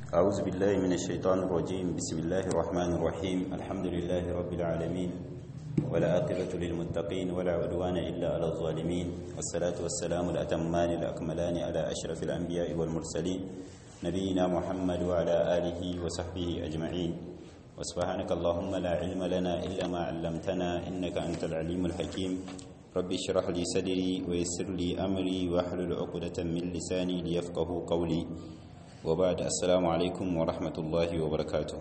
أعوذ بالله من الشيطان الرجيم بسم الله الرحمن الرحيم الحمد لله رب العالمين ولا عاقبة للمتقين ولا عدوان إلا على الظالمين والصلاة والسلام الأتمان الأكملان على أشرف الأنبياء والمرسلين نبينا محمد وعلى آله وصحبه أجمعين وسبحانك اللهم لا علم لنا إلا ما علمتنا إنك أنت العليم الحكيم رب اشرح لي صدري ويسر لي أمري واحلل عقدة من لساني ليفقه قولي وبعد السلام alaikum wa rahmatullahi wa barakatuh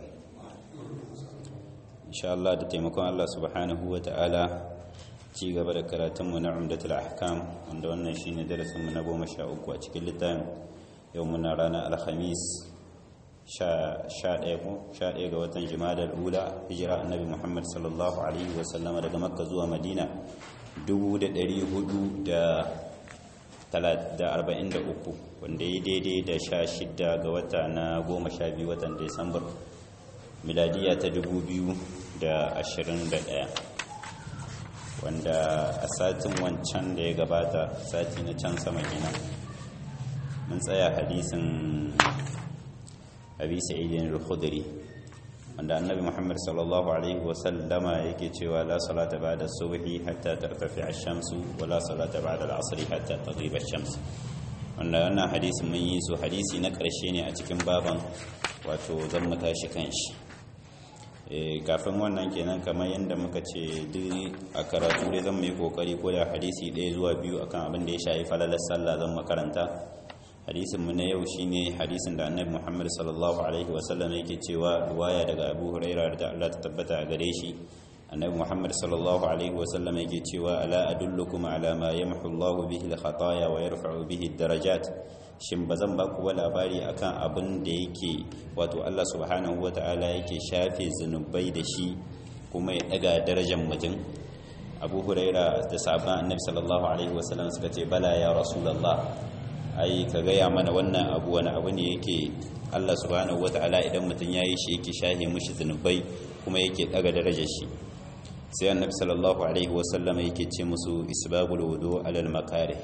insha Allah da taimakon Allah subhanahu wa ta'ala ci gaba da karatunmu na umdatul ahkam wanda wannan shine darasinmu na goma sha uku a cikin littafin yau muna ranar alhamis sha ɗaya ko sha ɗaya ga watan jimadar ula hijira annabi muhammad sallallahu alaihi wasallama daga makka zuwa madina dubu da ɗari hudu da da arba'in da uku wanda ya daidai da sha shidda ga wata na goma sha biyu watan desambar miladiya ta dubu biyu da ashirin da ɗaya wanda a satin wancan da ya gabata sati na can sama gina mun tsaya hadisin abi sa'idin al-khudri wanda annabi muhammad sallallahu alaihi wasallama yake cewa la salata ba'da subhi hatta tartafi ash-shamsu wa la salata ba'da al-'asri hatta taghiba ash-shams wanda wannan hadisin mun yi su hadisi na ƙarshe ne a cikin baban wato zan mu tashi kanshi eh kafin wannan kenan kamar yadda muka ce duk a karatu dai zan mu yi kokari ko da hadisi ɗaya zuwa biyu akan abin da ya shafi falalar sallah zan makaranta hadisin mu na yau shine hadisin da annabi Muhammad sallallahu alaihi wasallam yake cewa ruwaya daga Abu Hurairah da Allah ta tabbata a gare shi annabi Muhammad sallallahu alaihi wasallam yake cewa ala adullukum ala ma yamhu Allahu bihi al-khataya wa yarfa'u bihi ad-darajat shin bazan ba ku labari akan abin da yake wato Allah subhanahu wata'ala yake shafe zunubai da shi kuma ya daga darajar mutum Abu Hurairah da sahabban annabi sallallahu alaihi wasallam suka ce bala ya rasulullah ai ka gaya mana wannan abu wani abu ne yake Allah subhanahu wata'ala idan mutum ya yi shi yake shahe mushi zunubai kuma yake daga darajar shi sai annabi sallallahu alaihi wasallam yake ce musu isbabul wudu alal makarih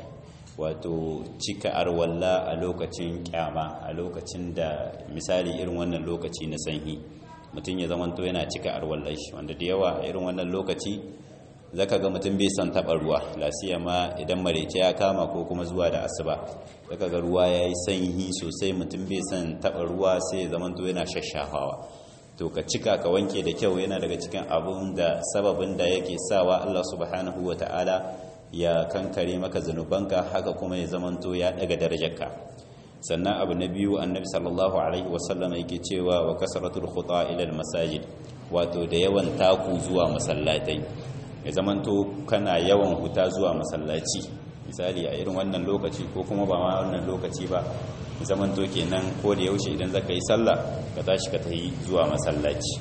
wato cika arwalla a lokacin kyama a lokacin da misali irin wannan lokaci na sanyi mutum ya zamanto yana cika arwallar shi wanda da yawa a irin wannan lokaci zaka ga mutum bai son taɓa ruwa lasiya ma idan marece ya kama ko kuma zuwa da asuba zaka ga ruwa ya yi sanyi sosai mutum bai son taɓa ruwa sai ya zamanto yana shashafawa to ka cika ka wanke da kyau yana daga cikin abun da sababin da yake sawa Allah subhanahu wa ta'ala ya kankare maka zunubanka haka kuma ya zamanto ya daga darajarka sannan abu na biyu annabi sallallahu alaihi wasallam yake cewa wa kasratul khuta ila al masajid wato da yawan taku zuwa masallatai ya zamanto kana yawan huta zuwa masallaci misali a irin wannan lokaci ko kuma ba ma wannan lokaci ba zamanto kenan ko da yaushe idan zaka yi sallah ka tashi ka tafi zuwa masallaci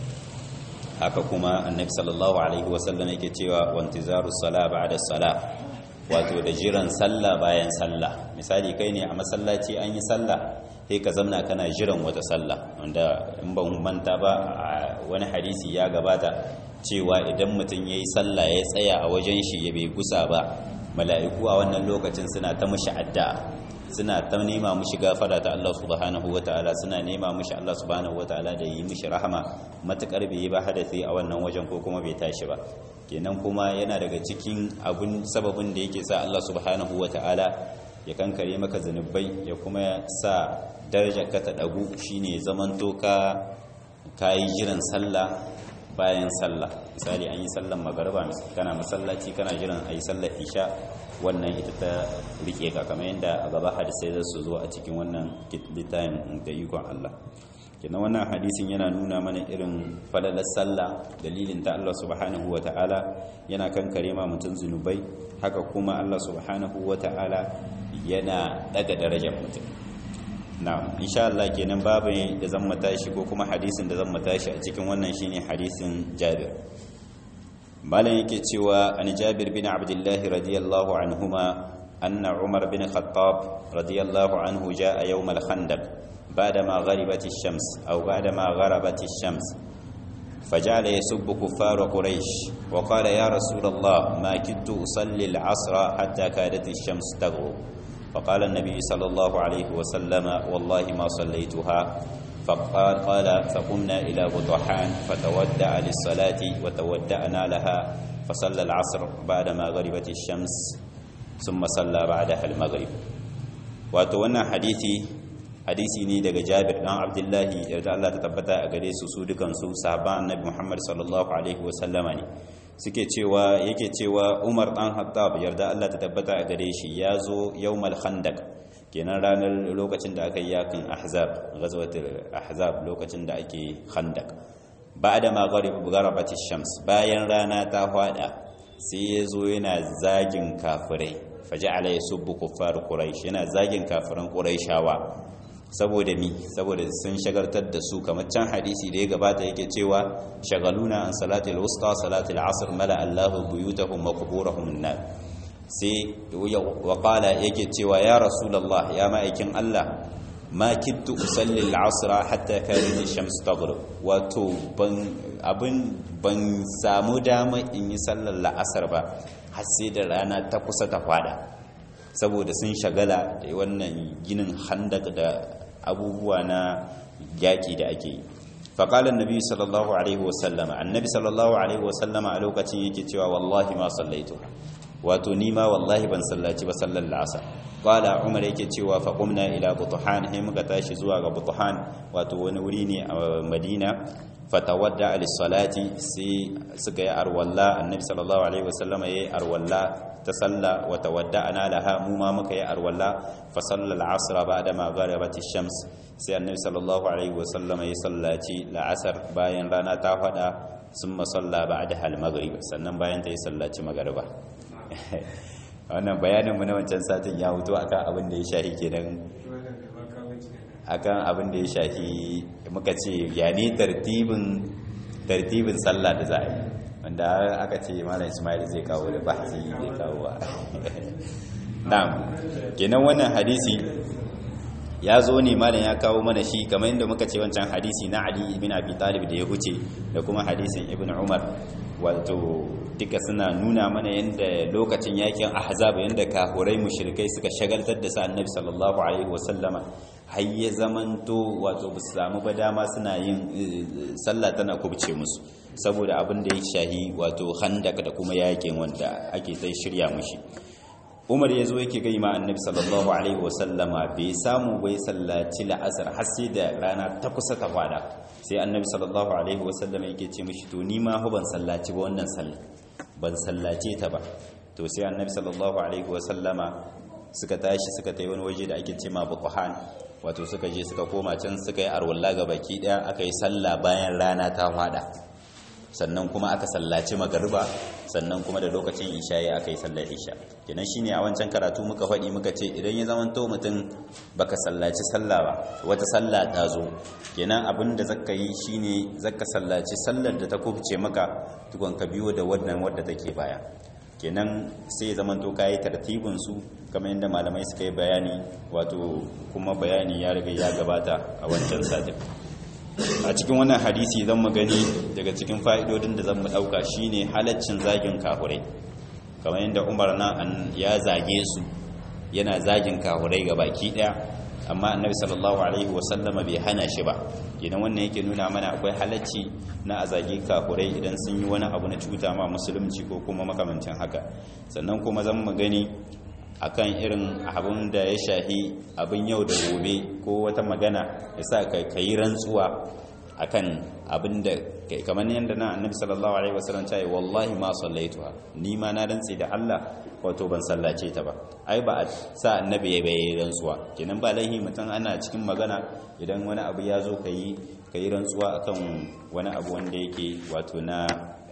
haka kuma annabi sallallahu alaihi wasallam yake cewa wantizaru sala ba'da sala wato da jiran sallah bayan sallah misali kai ne a masallaci an yi sallah sai ka zamna kana jiran wata sallah wanda in ban manta ba a wani hadisi ya gabata cewa idan mutum ya yi sallah ya tsaya a wajen shi ya bai gusa ba mala'iku a wannan lokacin suna ta mushi addu'a suna ta nema mushi gafara ta Allah subhanahu wata'ala suna nema mushi Allah subhanahu wata'ala da yi mushi rahama matukar bai yi ba hadasi a wannan wajen ko kuma bai tashi ba kenan kuma yana daga cikin abun sababin da yake sa Allah subhanahu wata'ala ya kankare maka zanubai ya kuma sa darajar ka ta dagu shine zamanto ka kayi jiran sallah bayan sallah misali an yi sallan magariba kana masallaci kana jiran a yi sallar isha wannan ita ta rike ka kamar yadda a gaba hadisai za su zo a cikin wannan littafin da ikon Allah kenan wannan hadisin yana nuna mana irin falalar sallah dalilin ta Allah subhanahu wa ta'ala yana kankare ma mutum zunubai haka kuma Allah subhanahu wa ta'ala yana daga darajar mutum na'am insha Allah kenan babu da zan matashi ko kuma hadisin da zan matashi a cikin wannan shine hadisin Jabir malam yake cewa an Jabir bin Abdullah radiyallahu anhuma anna Umar bin Khattab radiyallahu anhu jaa yawm al-Khandaq بعدما غربت الشمس أو بعدما غربت الشمس فجعل يسب كفار قريش وقال يا رسول الله ما كدت أصلي العصر حتى كادت الشمس تغرب فقال النبي صلى الله عليه وسلم والله ما صليتها فقال قال فقمنا إلى بطحان فتودع للصلاة وتودعنا لها فصلى العصر بعدما غربت الشمس ثم صلى بعدها المغرب وتوانا حديثي hadisi ne daga Jabir dan Abdullahi yarda Allah ta tabbata a gare su su dukan su sahabban Annabi Muhammad sallallahu alaihi wasallama ne suke cewa yake cewa Umar dan Hattab yarda Allah ta tabbata a gare shi ya zo yawmal khandaq kenan ranar lokacin da aka yi yakin ahzab ghazwatul ahzab lokacin da ake khandaq ba'da ma gharabat shams bayan rana ta fada sai ya zo yana zagin kafirai faja'ala yasubbu kuffar quraish yana zagin kafiran quraishawa saboda mi saboda sun shagartar da su kamar can hadisi da ya gabata yake cewa shagaluna an salatul wusta salatul asr mala Allahu buyutahum wa quburahum an sai wa qala yake cewa ya rasulullah ya ma'aikin Allah ma kittu usalli al-asr hatta kanat ash-shams taghrib wato ban abin ban samu dama in yi sallar la'asar ba har sai da rana ta kusa ta fada saboda sun shagala da wannan ginin handak da abubuwa na yaki da ake yi faƙalar nabi sallallahu alaihi wasallama annabi sallallahu alaihi wasallama a lokacin yake cewa wallahi ma sallaitu wato ni ma wallahi ban sallaci ba sallar la'asar ƙwala umar yake cewa faƙumna ila butuhan sai muka tashi zuwa ga butuhan wato wani wuri ne a madina fatawadda alisalati sai suka yi arwalla annabi sallallahu alaihi wasallama ya yi arwalla ta salla wa tawadda'ana laha mu ma muka yi arwalla fa salla al-asr ba'da ma gharabat ash-shams sai annabi sallallahu alaihi wasallama ya sallaci la'asar bayan rana ta fada summa salla ba'daha al-maghrib sannan bayan ta yi sallaci magriba wannan bayanin mu na wancan satin ya huto akan abin da ya shahi kenan akan abin da ya shafi muka ce ya ne tartibin tartibin sallah da za a yi wanda aka ce malam ismail zai kawo da bahasi zai kawo wa na'am kenan wannan hadisi ya zo ne malam ya kawo mana shi kamar yadda muka ce wancan hadisi na ali ibn abi talib da ya huce da kuma hadisin ibn umar wato duka suna nuna mana yadda lokacin yakin ahzab yadda kahurai mushrikai suka shagaltar da sa annabi sallallahu alaihi wasallama har ya zamanto wato ba su samu ba dama suna yin sallah tana kubce musu saboda abin da ya shahi wato handak da kuma yakin wanda ake sai shirya mushi umar ya zo yake gai ma annabi sallallahu alaihi wasallama bai samu bai sallaci la'asar har sai da rana ta kusa ta fada sai annabi sallallahu alaihi wasallama yake ce mishi to ni ma ban sallaci ba wannan sallah ban sallace ta ba to sai annabi sallallahu alaihi wasallama suka tashi suka tayi wani waje da ake ce ma buqhan wato suka je suka koma can suka yi arwalla ga baki daya aka yi sallah bayan rana ta fada sannan kuma aka sallaci magariba sannan kuma da lokacin isha ya aka yi sallar isha kenan shine a wancan karatu muka faɗi muka ce idan ya zama to mutum baka sallaci sallah ba wata sallah ta zo kenan abin da zaka yi shine zaka sallaci sallar da ta kubce maka tukun ka biyo da wannan wadda take baya kenan sai ya zama to kayi tartibin su kamar yadda malamai suka yi bayani wato kuma bayani ya riga ya gabata a wancan satin a cikin wannan hadisi zan mu gani daga cikin fa'idodin da zan mu ɗauka shine halaccin zagin kahurai kamar yadda umar na ya zage su yana zagin kahurai ga baki ɗaya amma annabi sallallahu alaihi wasallama bai hana shi ba idan wannan yake nuna mana akwai halacci na a zage kahurai idan sun yi wani abu na cuta ma musulunci ko kuma makamancin haka sannan kuma zan mu gani akan irin abin da ya shahi abin yau da gobe ko wata magana ya sa ka yi rantsuwa akan abin da kamar yadda na annabi sallallahu alaihi wasallam ta yi wallahi ma sallaituha ni ma na rantsi da Allah wato ban sallace ta ba ai ba a sa annabi ya bai rantsuwa kenan ba laihi mutum ana cikin magana idan wani abu ya zo ka yi rantsuwa akan wani abu wanda yake wato na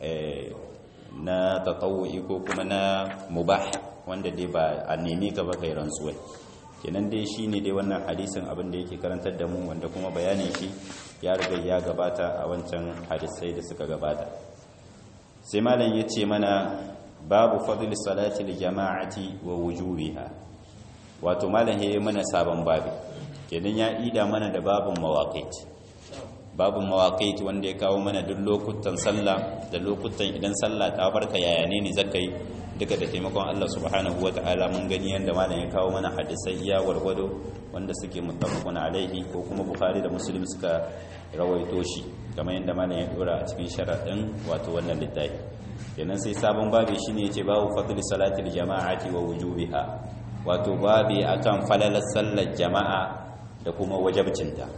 na tatawu'i ko kuma na mubah wanda dai ba a neme ka ba kai rantsuwa kenan dai shine dai wannan hadisin abin da yake karantar da mu wanda kuma bayanin shi ya riga ya gabata a wancan hadisai da suka gabata sai malam ya ce mana babu fadl salati li jama'ati wa wujubiha wato malam ya yi mana sabon babi kenan ya ida mana da babun mawaqit babu mawaƙaiti wanda ya kawo mana duk lokutan sallah da lokutan idan sallah ta barka yaya ne ne zaka yi duka da taimakon Allah subhanahu wata'ala mun gani yanda malam ya kawo mana hadisai iya warwado wanda suke muttafaqun alaihi ko kuma bukhari da muslim suka rawaito shi kamar yanda malam ya dora a cikin sharadin wato wannan littafi kenan sai sabon babi shine yace babu fadli salatil jama'ati wa wujubiha wato babi akan falalar sallar jama'a da kuma wajabcinta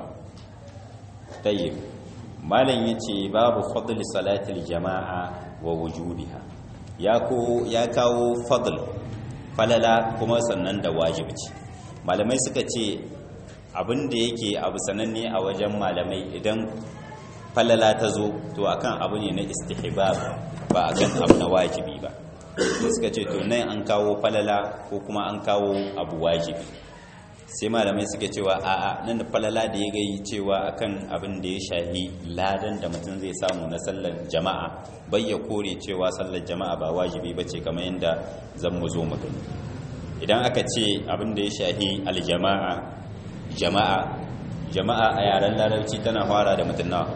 tayyib malam yace babu fadli salatil jama'a wa wujubiha ya ko ya kawo fadl falala kuma sannan da wajibci malamai suka ce abin da yake abu sananne a wajen malamai idan falala ta zo to akan abu ne na istihbab ba akan abu na wajibi ba suka ce to nan an kawo falala ko kuma an kawo abu wajibi sai malamai suke cewa a'a nan da falala da ya gai cewa akan abin da ya shahi ladan da mutum zai samu na sallar jama'a bai ya kore cewa sallar jama'a ba wajibi ba ce kamar yadda zan mu zo mu gani idan aka ce abin da ya shahi aljama'a jama'a jama'a a yaren larabci tana fara da mutum nawa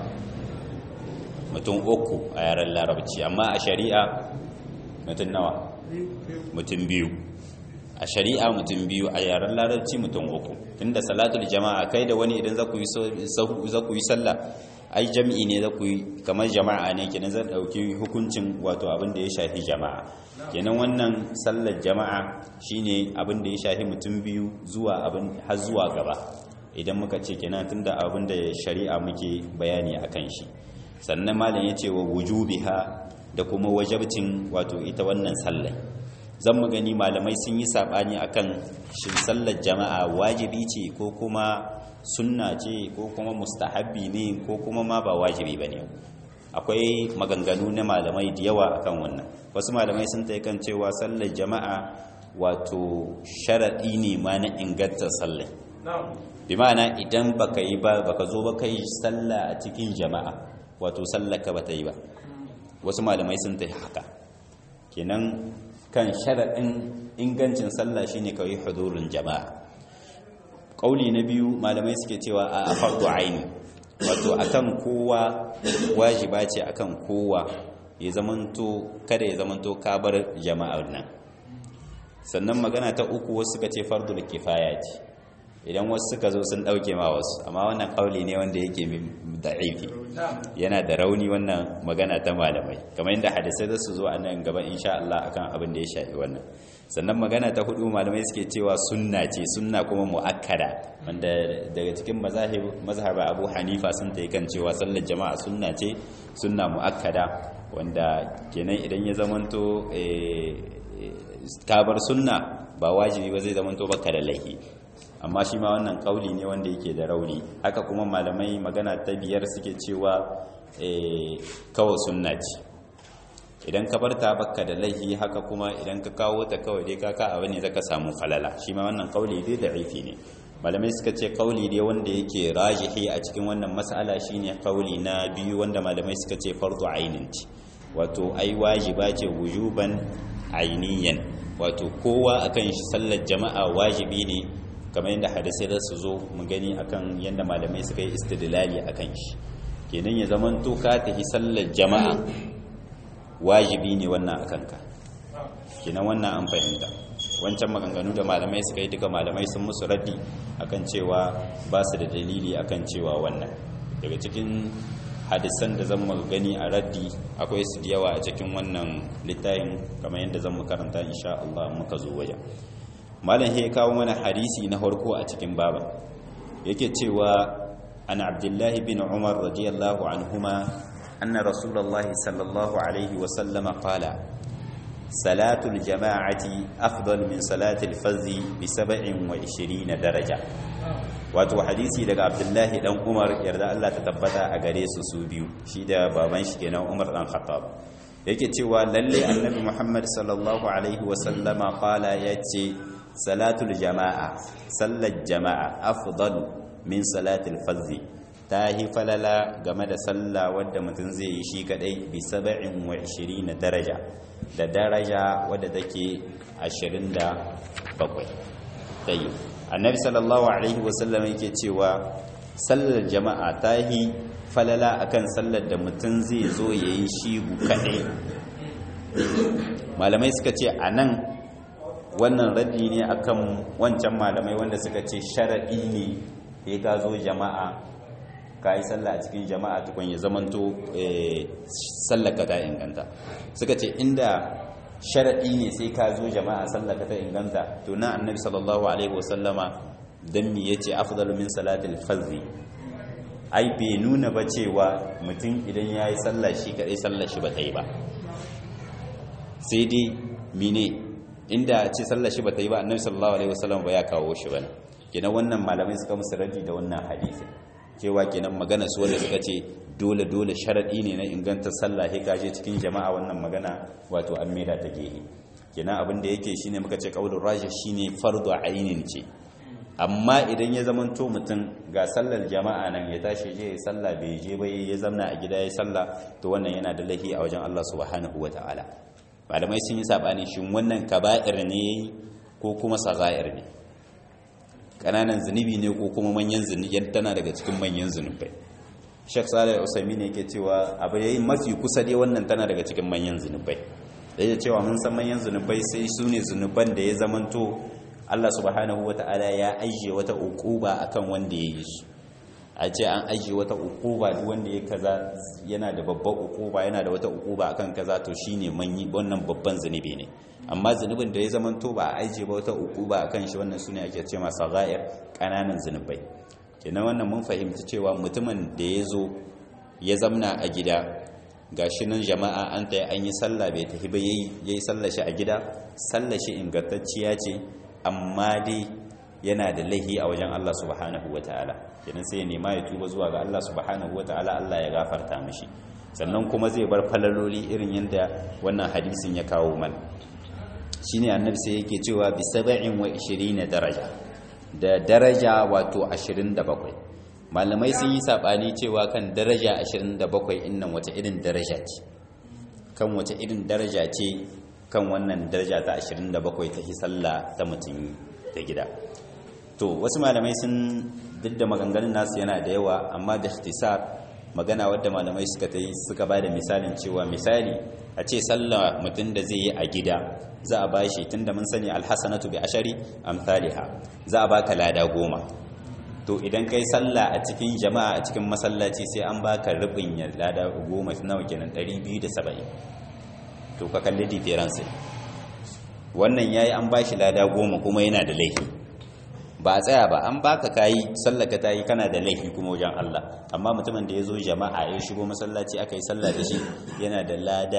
mutum uku a yaren larabci amma a shari'a mutum nawa mutum biyu a shari'a mutum biyu a yaren larabci mutum uku tunda salatul jama'a kai da wani idan za ku yi sallah ai jami'i ne za ku yi kamar jama'a ne kenan zan dauki hukuncin wato abin da ya shafi jama'a kenan wannan sallar jama'a shine abin da ya shafi mutum biyu zuwa abin har zuwa gaba idan muka ce kenan tunda abin da shari'a muke bayani akan shi sannan malam ya ce wa wujubiha da kuma wajabcin wato ita wannan sallar zan mu gani malamai sun yi saɓani akan shin sallar jama'a wajibi ce ko kuma sunna ce ko kuma mustahabbi ne ko kuma ma ba wajibi ba ne akwai maganganu na malamai da yawa akan wannan wasu malamai sun tai kan cewa sallar jama'a wato sharaɗi ne ma na ingantar sallar bi ma'ana idan baka yi ba baka zo ba kai sallah a cikin jama'a wato sallar ka bata yi ba wasu malamai sun tai haka kenan kan sharaɗin ingancin sallah shine kawai hudurin jama'a ƙauli na biyu malamai suke cewa a fardu aini wato akan kowa wajiba ce akan kowa ya zamanto kada ya zamanto kabar jama'ar nan sannan magana ta uku wasu suka ce fardul kifaya ce idan wasu suka zo sun dauke ma wasu amma wannan kauli ne wanda yake da'ifi yana da rauni wannan magana ta malamai kamar yadda hadisai za su zo a nan gaba insha Allah akan abin da ya shafi wannan sannan magana ta hudu malamai suke cewa sunna ce sunna kuma muakkada wanda daga cikin mazahib mazhaba Abu Hanifa sun ta kan cewa sallar jama'a sunna ce sunna muakkada wanda kenan idan ya zamanto kabar sunna ba wajibi ba zai zamanto baka da laifi amma shi ma wannan kauli ne wanda yake da rauni haka kuma malamai magana ta biyar suke cewa kawai sunna ce idan ka bar ta baka da laifi haka kuma idan ka kawo ta kawai dai kaka abu ne zaka samu falala shi ma wannan kauli dai da aifi ne malamai suka ce kauli dai wanda yake rajihi a cikin wannan mas'ala shine kauli na biyu wanda malamai suka ce fardu ainin ce wato ai wajiba ce wujuban ainiyan wato kowa akan shi sallar jama'a wajibi ne kamar yadda hadisai za su zo mu gani akan yadda malamai suka yi istidlali akan shi kenan ya zaman to ka tafi sallar jama'a wajibi ne wannan akan ka kenan wannan an fahimta wancan maganganu da malamai suka yi duka malamai sun musu raddi akan cewa ba su da dalili akan cewa wannan daga cikin hadisan da zan gani a raddi akwai su da yawa a cikin wannan littafin kamar yadda zan karanta insha Allah muka zo wajen malam ya kawo mana hadisi na farko a cikin baba yake cewa an abdullahi bin umar radiyallahu anhuma anna rasulullahi sallallahu alaihi wa sallama qala salatul jama'ati afdal min salatil fazi bi 27 daraja wato hadisi daga abdullahi dan umar yarda Allah ta tabbata a gare su su biyu shi da baban shi kenan umar dan khattab yake cewa lalle annabi muhammad sallallahu alaihi wa sallama qala yace salatul jama'a sallar jama'a afdal min salatul fazzi ta hi falala game da sallah wadda mutum zai yi shi kadai bi 27 daraja da daraja wadda take 27 tayi annabi sallallahu alaihi wasallam yake cewa sallar jama'a ta yi falala akan sallar da mutum zai zo ya yi shi kaɗai malamai suka ce a nan wannan raddi ne akan wancan malamai wanda suka ce sharaɗi ne ya ka zo jama'a ka yi sallah a cikin jama'a tukun ya zamanto sallaka ta inganta suka ce inda sharaɗi ne sai ka zo jama'a sallaka ta inganta to na annabi sallallahu alaihi wasallama dan mi yace afdalu min salatil fardhi ai bai nuna ba cewa mutum idan yayi sallah shi kadai sallar shi ba ta yi ba sai dai mine inda ce sallar shi ba ta yi ba annabi sallallahu alaihi wasallam ba ya kawo shi bane kenan wannan malamai suka musu raddi da wannan hadisi cewa kenan magana su wanda suka ce dole dole sharadi ne na inganta sallah sai kaje cikin jama'a wannan magana wato an maida ta gehe kenan abin da yake shine muka ce qaulur rajih shine fardu ainin ce amma idan ya zamanto mutum ga sallar jama'a nan ya tashi je ya sallah bai je ba ya zamna a gida ya sallah to wannan yana da lahi a wajen Allah subhanahu wataala malamai sun yi sabani shin wannan kaba'ir ne ko kuma sagair ne kananan zunubi ne ko kuma manyan zunubi tana daga cikin manyan zunubai Sheikh Salih Usaimi ne yake cewa abu yayin mafi kusa dai wannan tana daga cikin manyan zunubai da yake cewa mun san manyan zunubai sai su ne zunuban da ya zamanto Allah subhanahu wata'ala ya ajiye wata uquba akan wanda ya yi su a ce an ajiye wata uquba duk wanda ya kaza yana da babban uquba yana da wata uquba akan kaza to shine manyi wannan babban zunubi ne amma zunubin da ya zamanto ba a ajiye ba wata uquba akan shi wannan sune ake ce masa ghair kananan zunubai kenan wannan mun fahimci cewa mutumin da ya zo ya zamna a gida gashi nan jama'a an ta an yi sallah bai tafi ba yayi yayi sallar shi a gida sallar shi ingantacciya ce amma dai yana da laihi a wajen Allah subhanahu wataala kenan sai ya nema ya tuba zuwa ga Allah subhanahu wataala Allah ya gafarta mishi sannan kuma zai bar falaloli irin yadda wannan hadisin ya kawo mana shine annabi sai yake cewa bi 27 daraja da daraja wato 27 malamai sun yi sabani cewa kan daraja 27 innan wata irin daraja ce kan wata irin daraja ce kan wannan daraja ta 27 ta hisalla ta mutum ta gida to wasu malamai sun duk da maganganun nasu yana da yawa amma da ikhtisar magana wadda malamai suka ta yi suka ba da misalin cewa misali a ce sallah mutum da zai yi a gida za a bashi tunda mun sani alhassanatu bi ashari amthaliha za a baka lada goma to idan kai sallah a cikin jama'a a cikin masallaci sai an baka rubin ya lada goma nawa kenan 270 to ka kalli difference wannan yayi an bashi lada goma kuma yana da laifi ba a tsaya ba an baka kayi sallaka tayi kana da laifi kuma wajen Allah amma mutumin da ya zo jama'a ya shigo masallaci aka yi sallah da shi yana da lada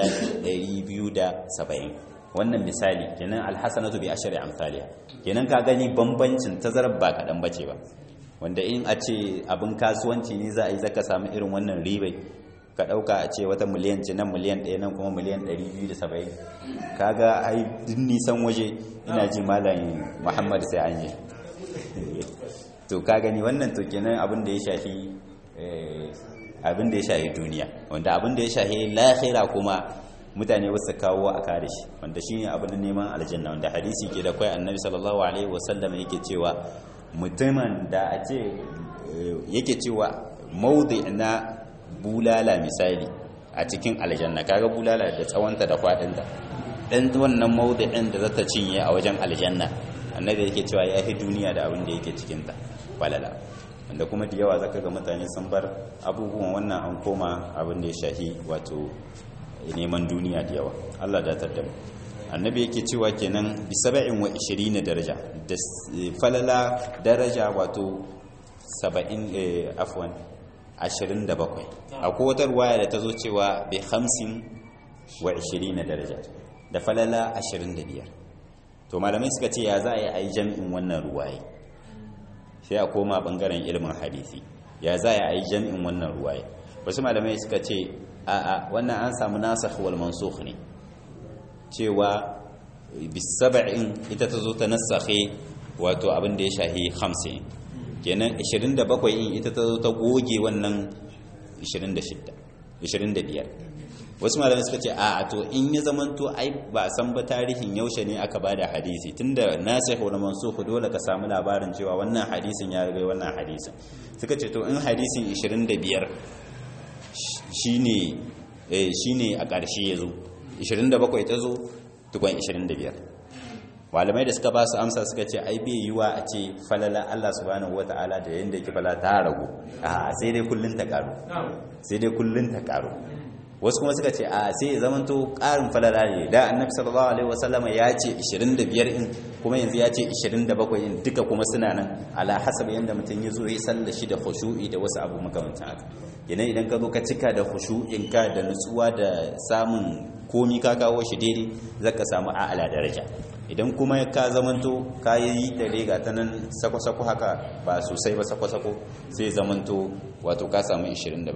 270 wannan misali kenan alhasanatu bi ashri amsalha kenan ka gani bambancin tazarar ba kadan bace ba wanda in a ce abin kasuwanci ne za a yi zaka samu irin wannan ribai ka dauka a ce wata miliyan ce nan miliyan 1 nan kuma miliyan 270 kaga ai din nisan waje ina ji malam Muhammad sai an yi to ka gani wannan to kenan abin da ya shafi abin da ya shafi duniya wanda abin da ya shafi lahira kuma mutane wasu kawo a kare shi wanda shine abin da neman aljanna wanda hadisi ke da kai annabi sallallahu alaihi wasallam yake cewa mutumin da a ce yake cewa maudi na bulala misali a cikin aljanna kaga bulala da tsawonta da fadinta dan wannan maudi'in da zata cinye a wajen aljanna annabi yake cewa ya fi duniya da abin da yake cikinta falala wanda kuma da yawa zaka ga mutane sun bar abubuwan wannan an koma abin da ya shahi wato neman duniya da yawa Allah da ta damu annabi yake cewa kenan bi 27 daraja da falala daraja wato 70 afwan 27 akwai wata ruwaya da ta zo cewa bi 50 wa 20 daraja da falala 25 to malamai suka ce ya za a yi a yi jami'in wannan ruwaye sai a koma bangaren ilimin hadisi ya za a yi jami'in wannan ruwaye wasu malamai suka ce a wannan an samu nasa wal mansukh ne cewa bisaba'in ita ta zo ta nasakhe wato abin da ya shahi 50 kenan 27 in ita ta zo ta goge wannan 26 25 wasu malamai suka ce a to in ya zamanto ai ba san ba tarihin yaushe ne aka bada hadisi tunda nasikh wal mansukh dole ka samu labarin cewa wannan hadisin ya riga wannan hadisin suka ce to in hadisin 25 shine eh shine a ƙarshe yazo 27 ta zo tukun 25 malamai da suka ba su amsa suka ce ai bai yiwa a ce falala Allah subhanahu wataala da yanda yake fala ta ragu a sai dai kullun ta karu sai dai kullun ta karu wasu kuma suka ce a sai ya zamanto ƙarin falala ne da annabi sallallahu alaihi wasallam ya ce 25 in kuma yanzu ya ce 27 in duka kuma suna nan ala hasab yanda mutum ya zo ya salla shi da khushu'i da wasu abu makamantan haka yana idan ka zo ka cika da khushu'in ka da nutsuwa da samun komi ka kawo shi daidai zaka samu a'ala daraja idan kuma ka zamanto ka yi da rega ta nan sako-sako haka ba sosai ba sako-sako sai zamanto wato ka samu 27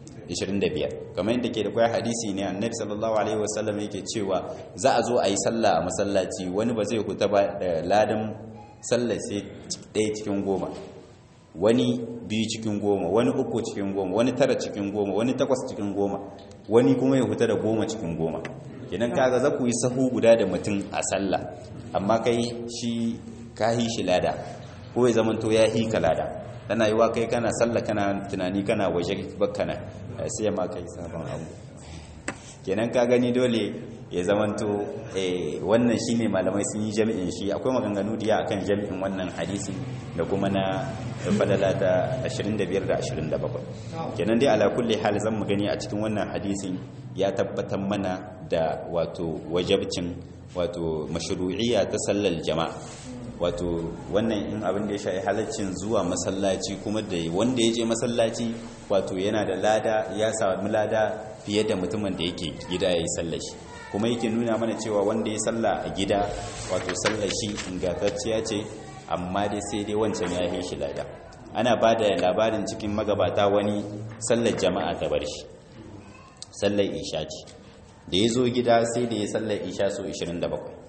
25 kamar yadda ke da kwaya hadisi ne annabi sallallahu alaihi wasallam yake cewa za a zo a yi sallah a masallaci wani ba zai huta ba da ladan sallah sai ɗaya cikin goma wani biyu cikin goma wani uku cikin goma wani tara cikin goma wani takwas cikin goma wani kuma ya huta da goma cikin goma idan kaga za ku yi sahu guda da mutum a sallah amma kai shi ka hi shi lada ko ya zamanto ya hi ka lada tana yi wa kai kana sallah kana tunani kana waje bakkana sai ma kai sabon abu kenan ka gani dole ya zamanto wannan shine malamai sun yi jami'in shi akwai maganganu diya akan jami'in wannan hadisi da kuma na falala ta 25 da 27 kenan dai ala kulli hal zan mu gani a cikin wannan hadisin ya tabbatar mana da wato wajabcin wato mashru'iyya ta sallar jama'a wato wannan in abin da ya shafi halaccin zuwa masallaci kuma da wanda ya je masallaci wato yana da lada ya sami lada fiye da mutumin da yake gida ya yi sallar shi kuma yake nuna mana cewa wanda ya salla a gida wato sallar shi ingantacciya ce amma dai sai dai wancan ya yi shi lada ana ba da labarin cikin magabata wani sallar jama'a ta bar shi sallar isha ce da ya zo gida sai da ya sallar isha so 27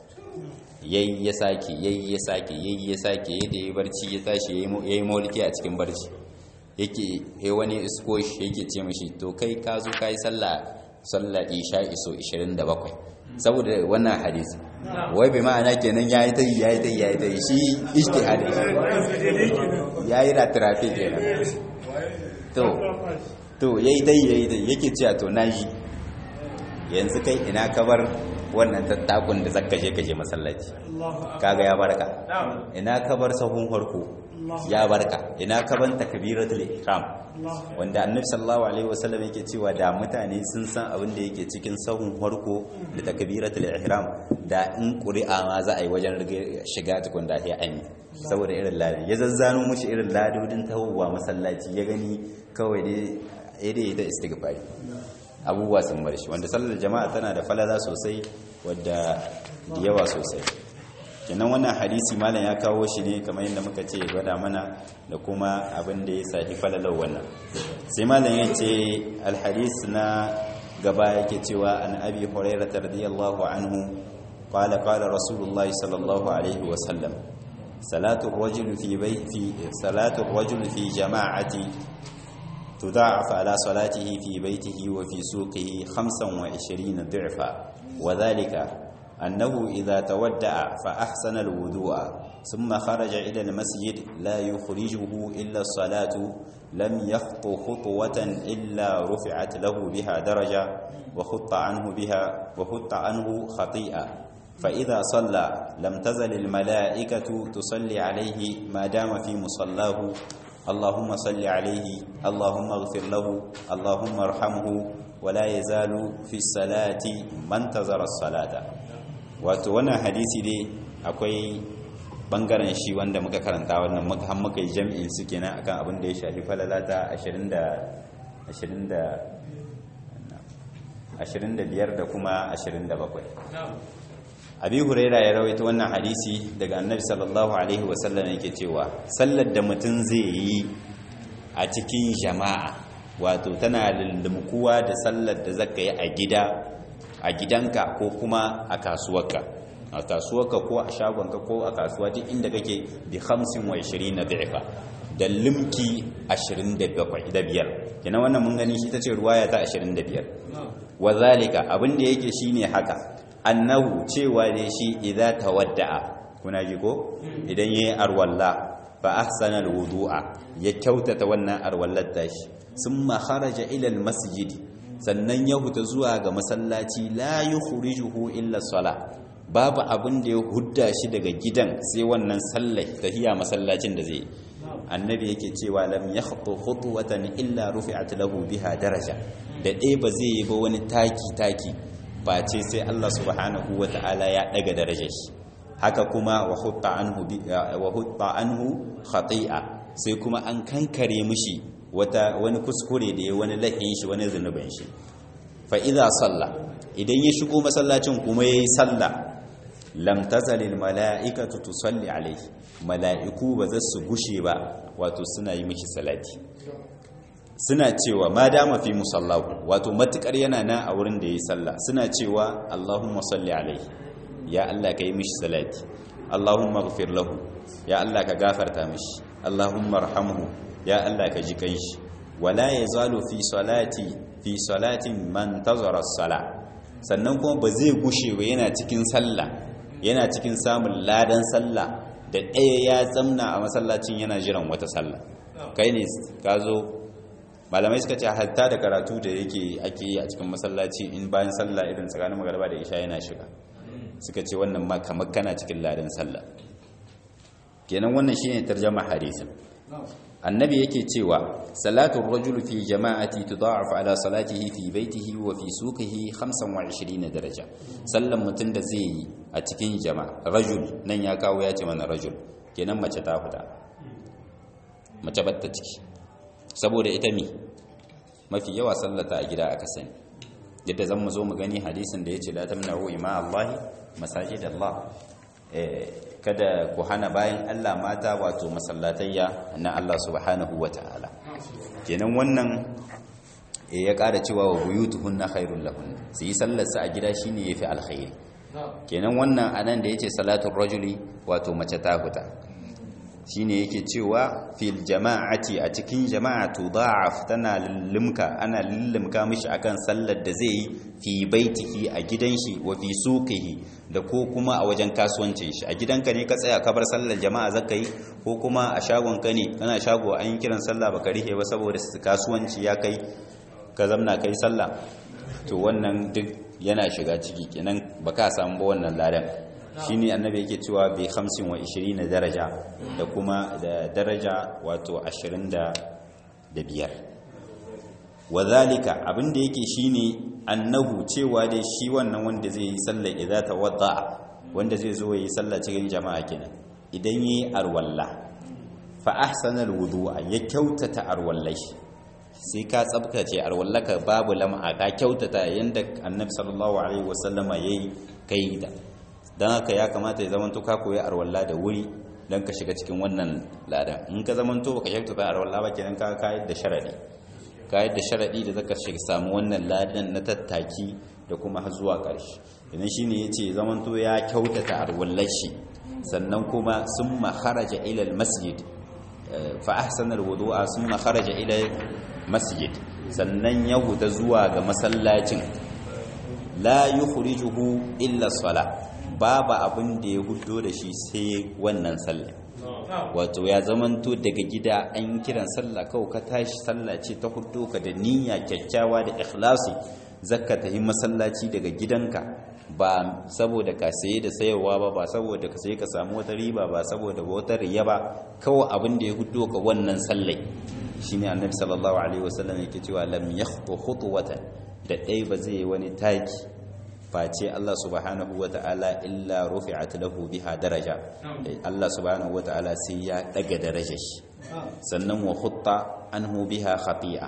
yayi ya sake yayi ya sake yayi ya sake yayi da ya barci ya tashi yayi mauliki a cikin barci yake eh wani isko shi yake ce mishi to kai ka zo kai sallah sallah isha iso 27 saboda wannan hadisi wai bai ma'ana kenan yayi ta yayi ta yayi ta shi ijtihadi yayi da traffic kenan to to yayi ta yayi ta yake cewa to naji yanzu kai ina kabar wannan tattakun da zaka je ka je masallaci kaga ya barka ina ka bar sahun farko ya barka ina ka ban takbiratul ihram wanda annabi sallallahu alaihi wasallam yake cewa da mutane sun san abin da yake cikin sahun farko da takbiratul ihram da in qur'a ma za a yi wajen shiga tukun da ya an saboda irin ladi ya zazzano mushi irin ladodin tawowa masallaci ya gani kawai dai ire da istighfari abubuwa sun bar shi wanda sallar jama'a tana da falala sosai wadda da yawa sosai kenan wannan hadisi malam ya kawo shi ne kamar yadda muka ce gwada mana da kuma abin da ya sahi falalar wannan sai malam ya ce alhadis na gaba yake cewa an abi hurairah radiyallahu anhu qala qala rasulullahi sallallahu alaihi wa sallam salatu ar-rajul fi bayti salatu ar-rajul fi jama'ati تضاعف على صلاته في بيته وفي سوقه خمسا وعشرين ضعفا وذلك أنه إذا تودع فأحسن الوضوء ثم خرج إلى المسجد لا يخرجه إلا الصلاة لم يخط خطوة إلا رفعت له بها درجة وخط عنه بها وخط عنه خطيئة فإذا صلى لم تزل الملائكة تصلي عليه ما دام في مصلاه اللهم صل عليه اللهم اغفر له اللهم ارحمه ولا يزال في الصلاة من انتظر الصلاة wato wannan hadisi dai akwai bangaren shi wanda muka karanta wannan muka har muka yi jami'in su kenan akan abin da ya shafi falalata 20 da 20 da 25 da kuma 27 abi huraira ya rawaita wannan hadisi daga annabi sallallahu alaihi wasallam yake cewa sallar da mutum zai yi a cikin jama'a wato tana lullumkuwa da sallar da zaka yi a gida a gidanka ko kuma a kasuwarka a kasuwarka ko a shagonka ko a kasuwa duk inda kake bi 25 na da'ifa da limki 25 kenan wannan mun gani shi ta ce ruwaya ta 25 wa zalika abin da yake shine haka annahu cewa ne shi idza tawadda'a kuna ji ko idan yayi arwalla fa ahsana alwudu'a ya kyautata wannan arwallar tashi summa kharaja ila almasjid sannan ya huta zuwa ga masallaci la yukhrijuhu illa salah babu abin da ya hudda shi daga gidan sai wannan sallai tahiya masallacin da zai annabi yake cewa lam yakhtu khutwatan illa rufi'at lahu biha daraja da ɗaya ba zai yi ba wani taki taki ba ce sai Allah subhanahu wata'ala ya daga darajar shi haka kuma wa hutta anhu wa hutta anhu khati'a sai kuma an kankare mishi wata wani kuskure da ya wani lahin shi wani zunubin shi fa idza salla idan ya shigo masallacin kuma yayi sallah lam tazalil mala'ikatu tusalli alayhi mala'iku ba za su gushe ba wato suna yi mishi salati suna cewa ma dama fi musallahu wato matukar yana na a wurin da yayi sallah suna cewa Allahumma salli alayhi ya Allah ka yi mishi salati Allahumma ighfir lahu ya Allah ka gafarta mishi Allahumma arhamhu ya Allah ka ji kanshi wala yazalu fi salati fi salatin man tazara as-sala sannan kuma ba zai gushe ba yana cikin sallah yana cikin samun ladan sallah da ɗaya ya zamna a masallacin yana jiran wata sallah kai ne ka zo malamai suka ce hatta da karatu da yake ake yi a cikin masallaci in bayan sallah irin tsakanin magarba da isha yana shiga suka ce wannan ma kamar kana cikin ladan sallah kenan wannan shine tarjama hadisin annabi yake cewa salatu rajul fi jama'ati tudha'af ala salatihi fi baitihi wa fi suqihi 25 daraja sallan mutun da zai yi a cikin jama'a rajul nan ya kawo ya ce mana rajul kenan mace ta fita mace batta ciki saboda ita mi mafi yawa sallata a gida aka sani yadda zan mu zo mu gani hadisin da yace la tamna'u ima Allah masajid Allah kada ku hana bayan Allah mata wato masallatayya na Allah subhanahu wa ta'ala kenan wannan ya ƙara cewa wa buyutuhunna khairul lahun su yi sallarsa a gida shine yafi alkhairi kenan wannan anan da yace salatul rajuli wato mace ta huta shine yake cewa fil jama'ati a cikin jama'a tudha'af tana lillimka ana lillimka mishi akan sallar da zai yi fi baitihi a gidan shi wa fi suqihi da ko kuma a wajen kasuwancin shi a gidanka ne ka tsaya ka bar sallar jama'a zaka yi ko kuma a shagon ka ne kana shago an yi kiran sallah baka rihe ba saboda kasuwanci ya kai ka zamna kai sallah to wannan duk yana shiga ciki kenan baka samu ba wannan ladan shine annabi yake cewa bi 50 wa 20 daraja da kuma da daraja wato 25 wadhalika abinda yake shine annahu cewa dai shi wannan wanda zai yi sallar idza tawadda wanda zai zo yi sallah cikin jama'a kenan idan yayi arwalla fa ahsana alwudu'a ya kyautata arwallai sai ka tsabtace arwallaka babu lam'a ka kyautata yanda annabi sallallahu alaihi wasallama yayi kai da don haka ya kamata ya zamanto ka koyi arwalla da wuri don ka shiga cikin wannan ladan in ka zamanto baka shakta ta arwalla ba kenan ka kayar da sharadi kayar da sharadi da zaka shiga samu wannan ladan na tattaki da kuma har zuwa ƙarshe idan shine yace zamanto ya kyautata arwallar shi sannan kuma summa kharaja ila almasjid fa ahsana alwudu'a summa kharaja ila masjid sannan ya huta zuwa ga masallacin la yukhrijuhu illa salah babu abin da ya hudo da shi sai wannan sallah wato ya zamanto daga gida an kiran sallah kawai ka tashi sallah ce ta hudo ka da niyya kyakkyawa da ikhlasi zakka ta yi masallaci daga gidanka ba saboda ka saye da sayarwa ba ba saboda ka saye ka samu wata riba ba saboda wata riya ba kawai abin da ya hudo ka wannan sallai shine annabi sallallahu alaihi wasallam yake cewa lam yakhtu khutwatan da dai ba zai wani taki face Allah subhanahu wa ta'ala illa rufi'at lahu biha daraja Allah subhanahu wa ta'ala sai ya daga darajar shi sannan wa khutta anhu biha khati'a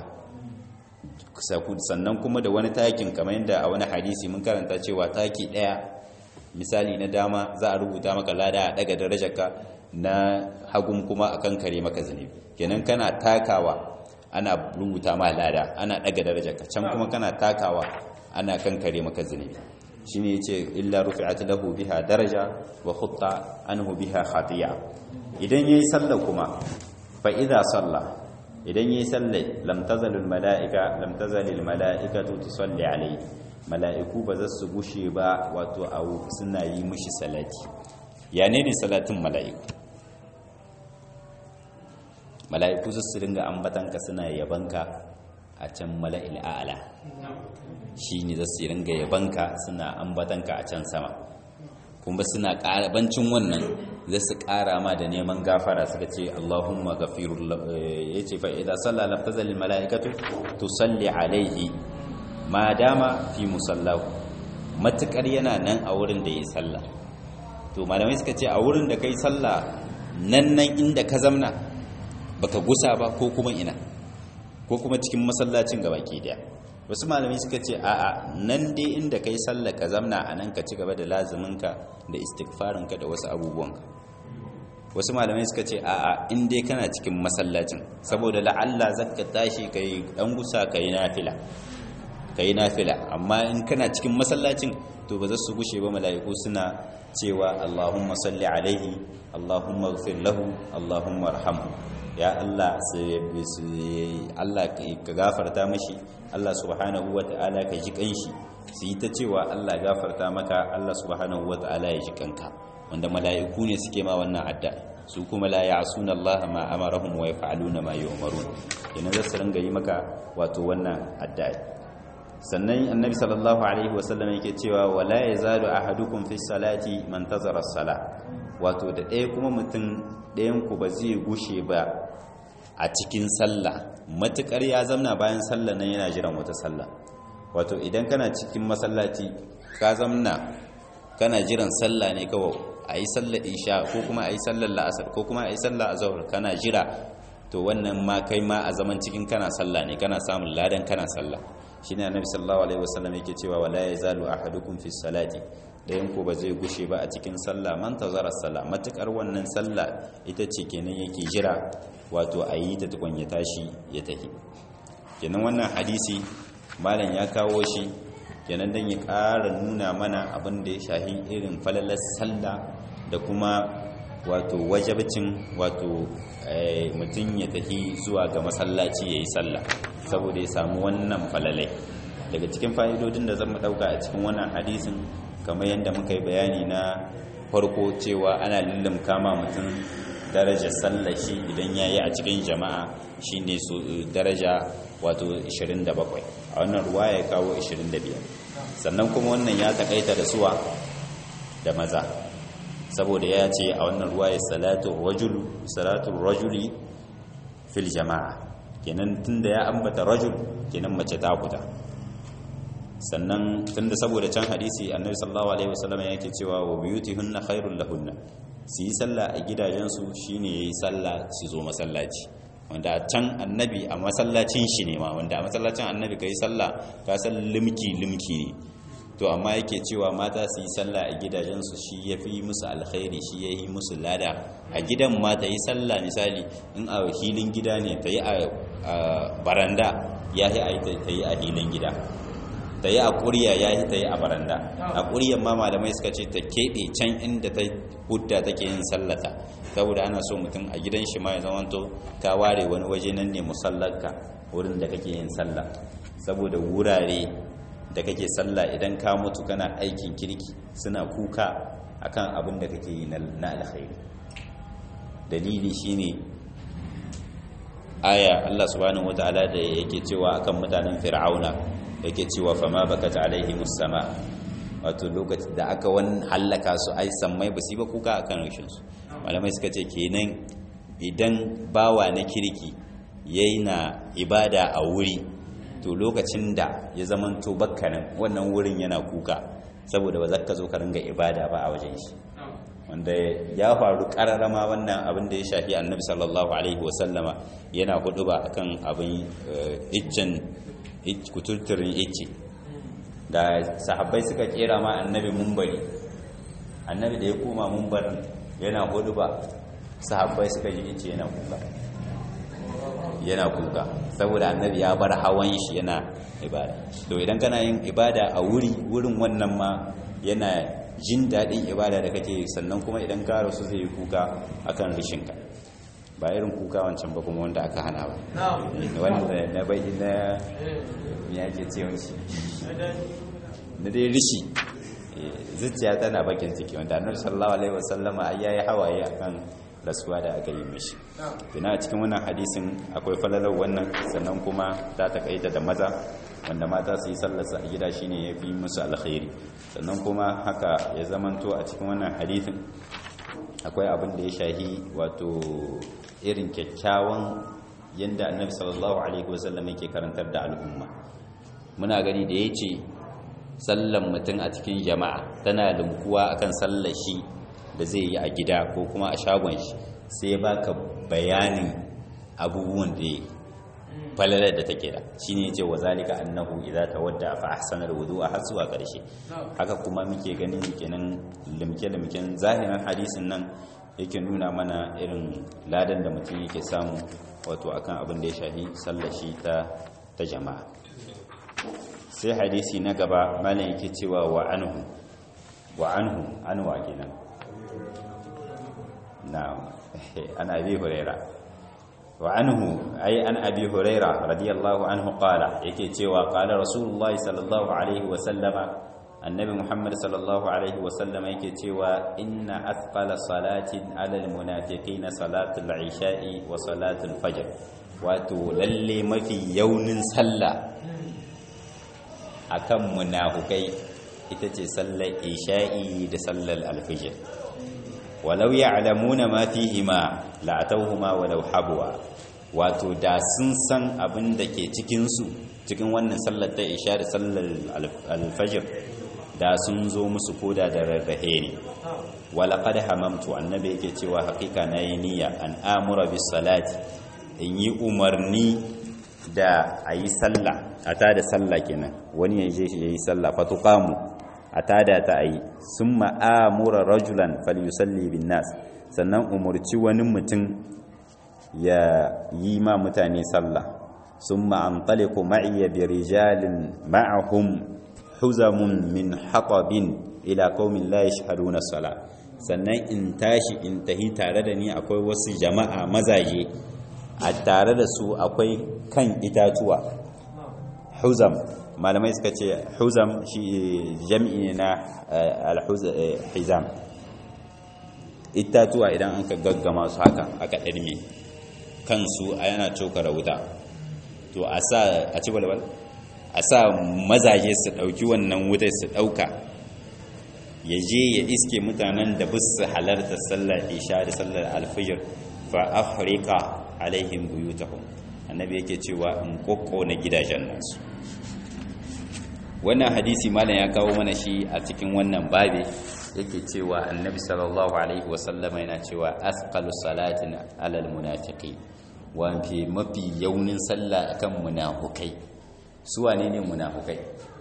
sannan kuma da wani takin kamar yadda a wani hadisi mun karanta cewa taki daya misali na dama za a rubuta maka lada a daga darajarka na hagun kuma akan kare maka zunubi kenan kana takawa ana rubuta ma lada ana daga darajarka can kuma kana takawa ana kankare maka zunubi shine yace illa rufi'at lahu biha daraja wa khutta anhu biha khatiya idan yayi sallah kuma fa idza salla idan yayi sallai lam tazalul mala'ika lam tazalil mala'ikatu tusalli alayhi mala'iku ba za su gushe ba wato a suna yi mishi salati ya ne ne salatin mala'iku mala'iku za su ringa ambatanka suna yabanka a can mala'il a'ala shi ne za su ringa yabanka suna ambatanka a can sama kuma suna ƙarabancin wannan za su ƙara ma da neman gafara suka ce Allahumma gafirul ya ce fa'ida sallah lafazalin mala'ikatu to salli alaihi ma dama fi musallahu matuƙar yana nan a wurin da ya yi sallah to malamai suka ce a wurin da ka yi sallah nan nan inda ka zamna baka gusa ba ko kuma ina ko kuma cikin masallacin gaba ke daya wasu malamai suka ce a'a nan dai inda kai sallah ka zamna a nan ka ci gaba da lazuminka da istighfarinka da wasu abubuwanka wasu malamai suka ce a'a in dai kana cikin masallacin saboda la'alla zaka tashi kai dan gusa kai nafila kai nafila amma in kana cikin masallacin to ba za su gushe ba mala'iku suna cewa Allahumma salli alaihi Allahumma ighfir lahu Allahumma arhamhu ya Allah Allah ka gafarta mashi Allah subhanahu wata'ala ka ji kanshi su yi ta cewa Allah gafarta maka Allah subhanahu wata'ala ya ji kanka wanda mala'iku ne suke ma wannan adda su kuma la ya'suna Allah ma amarahum wa yaf'aluna ma yu'marun yana za su ringa yi maka wato wannan adda sannan annabi sallallahu alaihi wasallam yake cewa wala yazalu ahadukum fi salati man tazara as-sala wato da ɗaya kuma mutum ɗayan ku ba zai gushe ba a cikin sallah matukar ya zamna bayan sallah nan yana jiran wata sallah wato idan kana cikin masallaci ka zamna kana jiran sallah ne kawai a yi sallar isha ko kuma a yi sallar la'asar ko kuma a yi sallar azahar kana jira to wannan ma kai ma a zaman cikin kana sallah ne kana samun ladan kana sallah shi ne annabi sallallahu alaihi wasallam yake cewa wala yazalu ahadukum fi salati dayan ko ba zai gushe ba a cikin sallah man tazara sallah matukar wannan sallah ita ce kenan yake jira wato a yi ta tukun ya tashi ya tafi kenan wannan hadisi malam ya kawo shi kenan dan ya ƙara nuna mana abin da ya shahi irin falalar sallah da kuma wato wajabcin wato mutum ya tafi zuwa ga masallaci ya yi sallah saboda ya samu wannan falalai daga cikin fa'idodin da zan ɗauka a cikin wannan hadisin kamar yadda muka yi bayani na farko cewa ana lullum kama mutum daraja sallar shi idan ya yi a cikin jama'a shi ne su daraja wato 27 a wannan ruwa ya kawo 25 sannan kuma wannan ya takaita da suwa da maza saboda ya ce a wannan ruwa ya salatu rajuli fil jama'a kenan tunda ya ambata rajul kenan mace ta kuta sannan tunda saboda can hadisi annabi sallallahu alaihi wasallam yake cewa wa buyutihunna khairul lahunna su yi sallah a gidajensu shine yayi sallah su zo masallaci wanda can annabi a masallacin shi ne ma wanda a masallacin annabi kai sallah ka san limki limki ne to amma yake cewa mata su yi sallah a gidajensu shi ya fi musu alkhairi shi ya yi musu lada a gidan ma ta yi sallah misali in a hilin gida ne ta yi a baranda ya yi ta yi a hilin gida ta yi a ƙuriya ya yi ta yi a baranda a ƙuriyar ma malamai suka ce ta keɓe can inda ta hudda take yin sallata saboda ana so mutum a gidan shi ma ya zamanto ka ware wani waje nan ne musallarka wurin da kake yin sallah saboda wurare da kake sallah idan ka mutu kana aikin kirki suna kuka akan abin da kake yi na alkhairi dalili shine aya Allah subhanahu wataala da yake cewa akan mutanen fir'auna yake cewa fama bakat alaihi musama wato lokaci da aka wani hallaka su ai sammai ba su ba kuka akan rashin su malamai suka ce kenan idan bawa na kirki yayi na ibada a wuri to lokacin da ya zaman to bakkanin wannan wurin yana kuka saboda ba za ka zo ka ringa ibada ba a wajen shi wanda ya faru kararama wannan abin da ya shafi annabi sallallahu alaihi wasallama yana hudu ba akan abin iccen kututturin icce da sahabbai suka kera ma annabi mumbari annabi da ya koma mumbarin yana hudu ba sahabbai suka ji icce yana kuka yana kuka saboda annabi ya bar hawan shi yana ibada to idan kana yin ibada a wuri wurin wannan ma yana jin daɗin ibada da kake sannan kuma idan ka rasu zai yi kuka akan rishinka ba irin kuka wancan ba kuma wanda aka hana ba wanda na bai na ya ke ce wanci na dai rishi zuciya tana bakin ciki wanda annabi sallallahu alaihi wasallama ai yayi hawaye akan rasuwa da aka yi mishi ina cikin wannan hadisin akwai falalar wannan sannan kuma ta takaita da maza wanda mata su yi sallarsa a gida shine ya fi musu alkhairi sannan kuma haka ya zamanto a cikin wannan hadisin akwai abin da ya shahi wato irin kyakkyawan yadda annabi sallallahu alaihi wasallam yake karantar da al'umma muna gani da ya ce sallan mutum a cikin jama'a tana lumkuwa akan sallar shi da zai yi a gida ko kuma a shagon shi sai baka bayanin abubuwan da ya falalar da take da shine yace wa zalika annahu idza tawadda fa ahsana alwudu'a har zuwa karshe haka kuma muke ganin kenan limke limken zahirin hadisin nan yake nuna mana irin ladan da mutum yake samu wato akan abin da ya shahi sallar shi ta ta jama'a sai hadisi na gaba malam yake cewa wa anhu wa anhu anwa kenan na'am ana abi hurairah وعنه أي عن أبي هريرة رضي الله عنه قال يكي تيوى قال رسول الله صلى الله عليه وسلم النبي محمد صلى الله عليه وسلم يكي تيوى إن أثقل صلاة على المنافقين صلاة العشاء وصلاة الفجر واتو للي ما في يوم صلى أكم منافقي itace sallar isha'i da sallar alfijir walau ya'lamuna ma fihima la'atawhuma walau habwa wato da sun san abin da ke cikin su cikin wannan sallar ta isha da sallar alfajir da sun zo musu koda da rarrahe ne walaqad hamamtu annabi yake cewa hakika nayi niyya an amura bis salati in yi umarni da ayi sallah ata da sallah kenan wani yaje shi yayi sallah fatuqamu a tada ta a yi sun ma'amura rajulan falyusalli bin nas sannan umarci wani mutum ya yi ma mutane sallah sun ma'amtaliku ma'iyya bi rijalin ma'ahum huzamun min haƙabin ila qaumin la yashhaduna sala sannan in tashi in tahi tare da ni akwai wasu jama'a mazaje a tare da su akwai kan itatuwa huzam malamai suka ce huzam shi jam'i ne na alhizam itatuwa idan an ka gaggama su haka aka ɗarme kansu a yana cokara wuta to a sa a ci balbal a sa mazaje su ɗauki wannan wutar su ɗauka ya je ya iske mutanen da bus su halarta sallar isha da sallar alfijir fa afrika alaihim buyutahum annabi yake cewa in kokko na gidajen nasu wannan hadisi malam ya kawo mana shi a cikin wannan babe yake cewa annabi sallallahu alaihi wasallama yana cewa asqalu salatin alal munafiqi wa fi mafi yaunin sallah akan munafukai su wane ne munafukai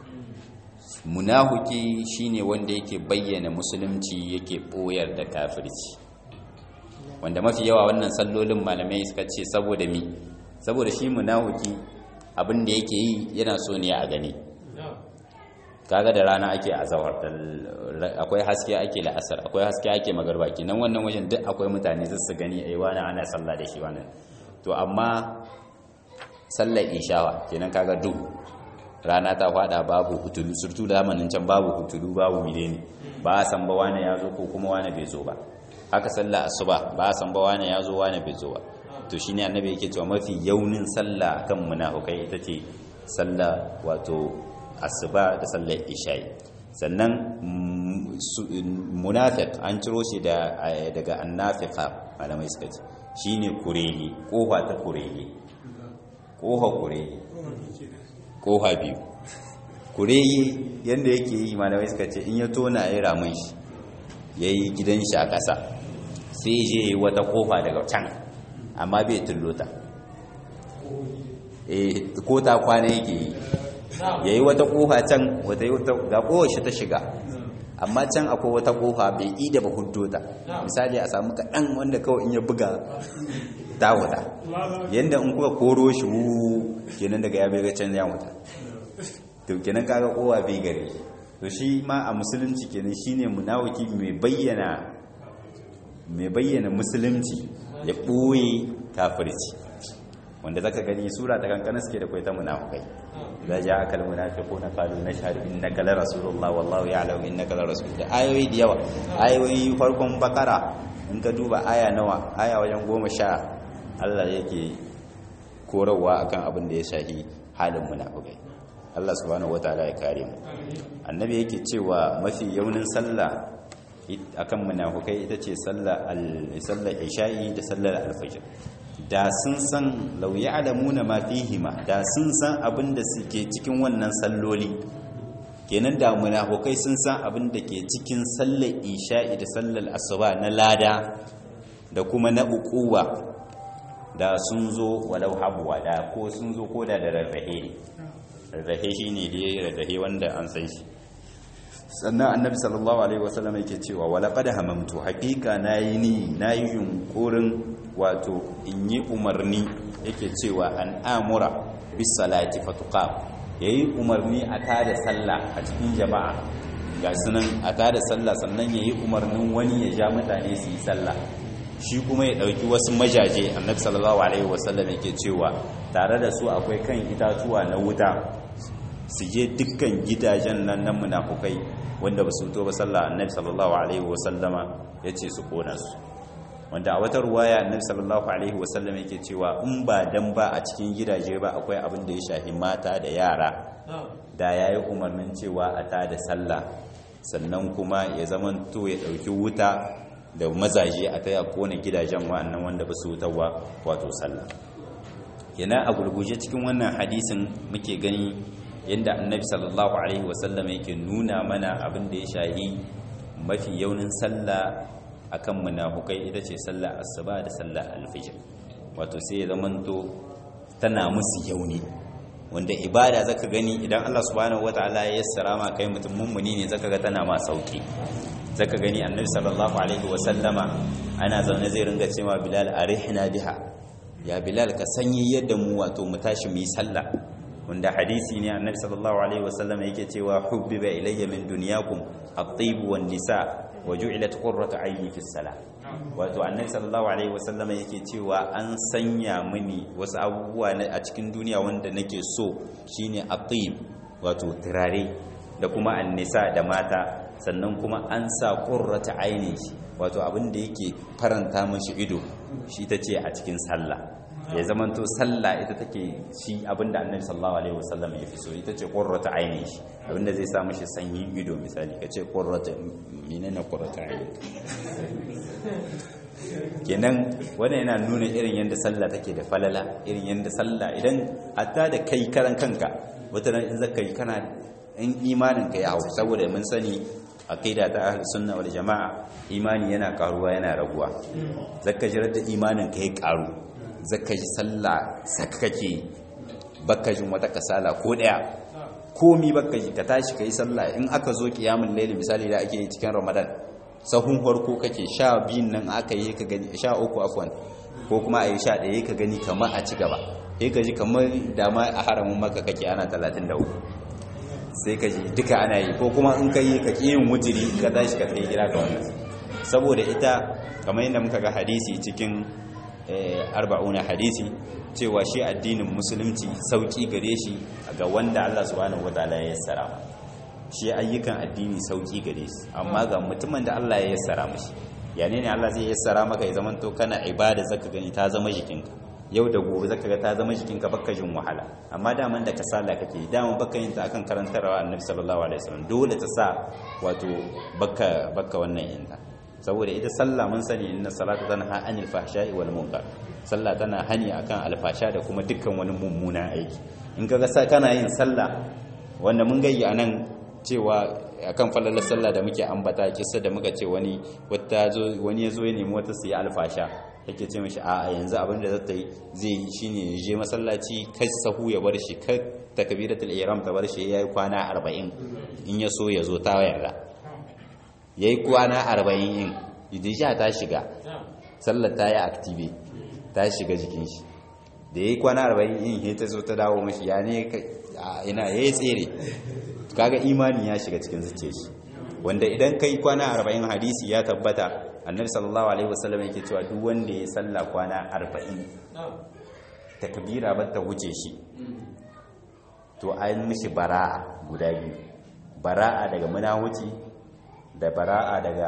munafuki shine wanda yake bayyana musulunci yake boyar da kafirci wanda mafi yawa wannan sallolin malamai suka ce saboda mi saboda shi munafuki abin da yake yi yana so ne a gani kaga da rana ake azawar akwai haske ake la'asar akwai haske ake magarba kenan wannan wajen duk akwai mutane zai su gani ai wani ana sallah da shi wannan to amma sallar ishawa kenan kaga duk rana ta fada babu hutulu surtu da zamanin can babu hutulu babu mileni ba a san ba wani ya zo ko kuma wani bai zo ba haka sallar asuba ba a san ba wani ya zo wani bai zo ba to shine annabi yake cewa mafi yaunin sallah kan munafukai ita ce sallah wato asuba da sallar isha'i sannan munafiq an ciro shi daga annafiqa malamai suka ce shine kurege kofa ta kurege kofa kurege kofa biyu kurege yanda yake yi malamai suka ce in ya tona ya ramin shi yayi gidan shi a ƙasa sai je wata kofa daga can amma bai tullota eh ko ta kwana yake yi ya yi wata kofa can wata yi wata ga kowace ta shiga amma can akwai wata kofa bai yi da ba huddota misali a samu kaɗan wanda kawai in ya buga ta wuta yadda in kuka koro shi wu kenan daga ya bai ga can ya wuta to kenan kaga kowa bai gare to shi ma a musulunci kenan shine munawaki mai bayyana mai bayyana musulunci ya ɓoye kafirci wanda zaka gani sura ta kankana suke da kwai ta munafukai da ja aka almunafiquna qalu nashhadu innaka la rasulullah wallahu ya'lamu innaka la rasul da ayoyi da yawa ayoyi farkon bakara in ka duba aya nawa aya wajen goma sha Allah yake korarwa akan abin da ya shahi halin munafukai Allah subhanahu wataala ya kare mu annabi yake cewa mafi yaunin sallah akan munafukai ita ce sallar sallar isha'i da sallar alfajr da sun san lau ya'lamuna ma fihima da sun san abin da suke cikin wannan salloli kenan da munafukai sun san abin da ke cikin sallar isha'i da sallar asuba na lada da kuma na uquwa da sun zo walau habuwa da ko sun zo koda da rarrahe rarrahe shine da yayi rarrahe wanda an san shi sannan annabi sallallahu alaihi wasallam yake cewa wala qad hamamtu haqiqa nayi ni nayi yunkurin wato in yi umarni yake cewa an amura bis salati fatuqam yayi umarni a tada sallah a cikin jama'a ga sunan a tada sallah sannan yayi umarnin wani ya ja mutane su yi sallah shi kuma ya dauki wasu majaje annabi sallallahu alaihi wasallam yake cewa tare da su akwai kan itatuwa na wuta su je dukkan gidajen nan na munafukai wanda ba su to ba sallah annabi sallallahu alaihi wasallama yace su kona su wanda a wata ruwaya annabi sallallahu alaihi wasallam yake cewa in ba dan ba a cikin gidaje ba akwai abin da ya shafi mata da yara da yayi umarnin cewa a ta da sallah sannan kuma ya zaman to ya dauki wuta da mazaje a taya kona gidajen wa'annan wanda ba su wutarwa wato sallah yana a gurguje cikin wannan hadisin muke gani yadda annabi sallallahu alaihi wasallam yake nuna mana abin da ya shahi mafi yaunin sallah akan munafukai ita ce sallah asuba da sallah alfijir wato sai ya zamanto tana musu yauni wanda ibada zaka gani idan Allah subhanahu wataala ya yassara ma kai mutum mummuni ne zaka ga tana ma sauki zaka gani annabi sallallahu alaihi wasallama ana zaune zai ringa cewa bilal arihna biha ya bilal ka sanyi yadda mu wato mu tashi mu yi sallah wanda hadisi ne annabi sallallahu alaihi wasallam yake cewa hubbiba ilayya min dunyakum at-tayyib wan nisa wa ju'ilat qurratu ayni fi salah wato annabi sallallahu alaihi wasallam yake cewa an sanya mini wasu abubuwa a cikin duniya wanda nake so shine at-tayyib wato turare da kuma an-nisa da mata sannan kuma an sa qurratu ayni wato abin da yake faranta mishi ido shi tace a cikin sallah ya zamanto sallah ita take shi abinda annabi sallallahu alaihi wasallam ya fi so ita ce qurratu aini shi abinda zai sa mishi sanyin ido misali kace qurratu menene qurratu aini kenan wannan yana nuna irin yanda sallah take da falala irin yanda sallah idan hatta da kai karan kanka wata ran in zaka yi kana in imanin ka ya hau saboda mun sani aqida ta ahlus sunna wal jamaa imani yana karuwa yana raguwa zaka jira da imanin ka ya karu zaka ji sallah saka kake baka jin wata kasala ko daya komi baka ji ka tashi kai sallah in aka zo kiyamul layli misali da ake yi cikin ramadan sahun farko kake sha biyun nan aka yi ka gani sha uku afwan ko kuma a yi sha ɗaya ka gani kamar a ci gaba sai ka ji kamar dama a haramun maka kake ana talatin da uku sai ka ji duka ana yi ko kuma in ka yi ka ƙi yin wujiri ka tashi ka kai gida ga wannan saboda ita kamar yadda muka ga hadisi cikin arba'una hadisi cewa shi addinin musulunci sauki gare shi ga wanda Allah subhanahu wataala ya yassara shi ayyukan addini sauki gare shi amma ga mutumin da Allah ya yassara mishi yane ne Allah zai yassara maka ya zaman to kana ibada zaka gani ta zama jikinka yau da gobe zaka ga ta zama jikinka baka jin wahala amma daman da kasala kake daman baka yin ta akan karantarwa annabi sallallahu alaihi wasallam dole ta sa wato baka baka wannan yinta saboda ita sallah mun sani inna salata tanha anil fahsha'i wal munkar sallah tana hani akan alfasha da kuma dukkan wani mummuna aiki in kaga sa kana yin sallah wanda mun gayyi anan cewa akan falalar sallah da muke ambata kissa da muka ce wani wata zo wani yazo ya nemi wata siya alfasha yake ce mishi a yanzu abin da zata yi zai yi shine ya je masallaci kai sahu ya bar shi kai takbiratul ihram ta bar shi yayi kwana 40 in ya so ya zo ta yarda ya yi kwana arba'in yin idisha ta shiga sallar ta yi aktive ta shiga jikin shi da ya yi kwana arba'in yin ya ta zo ta dawo mashi ya ne ina ya yi tsere kaga imani ya shiga cikin zuce shi wanda idan kai kwana arba'in hadisi ya tabbata annabi sallallahu alaihi wasallam yake cewa duk wanda ya salla kwana 40 takbira ba ta wuce shi to an mishi bara'a guda biyu bara'a daga munahuci da bara'a daga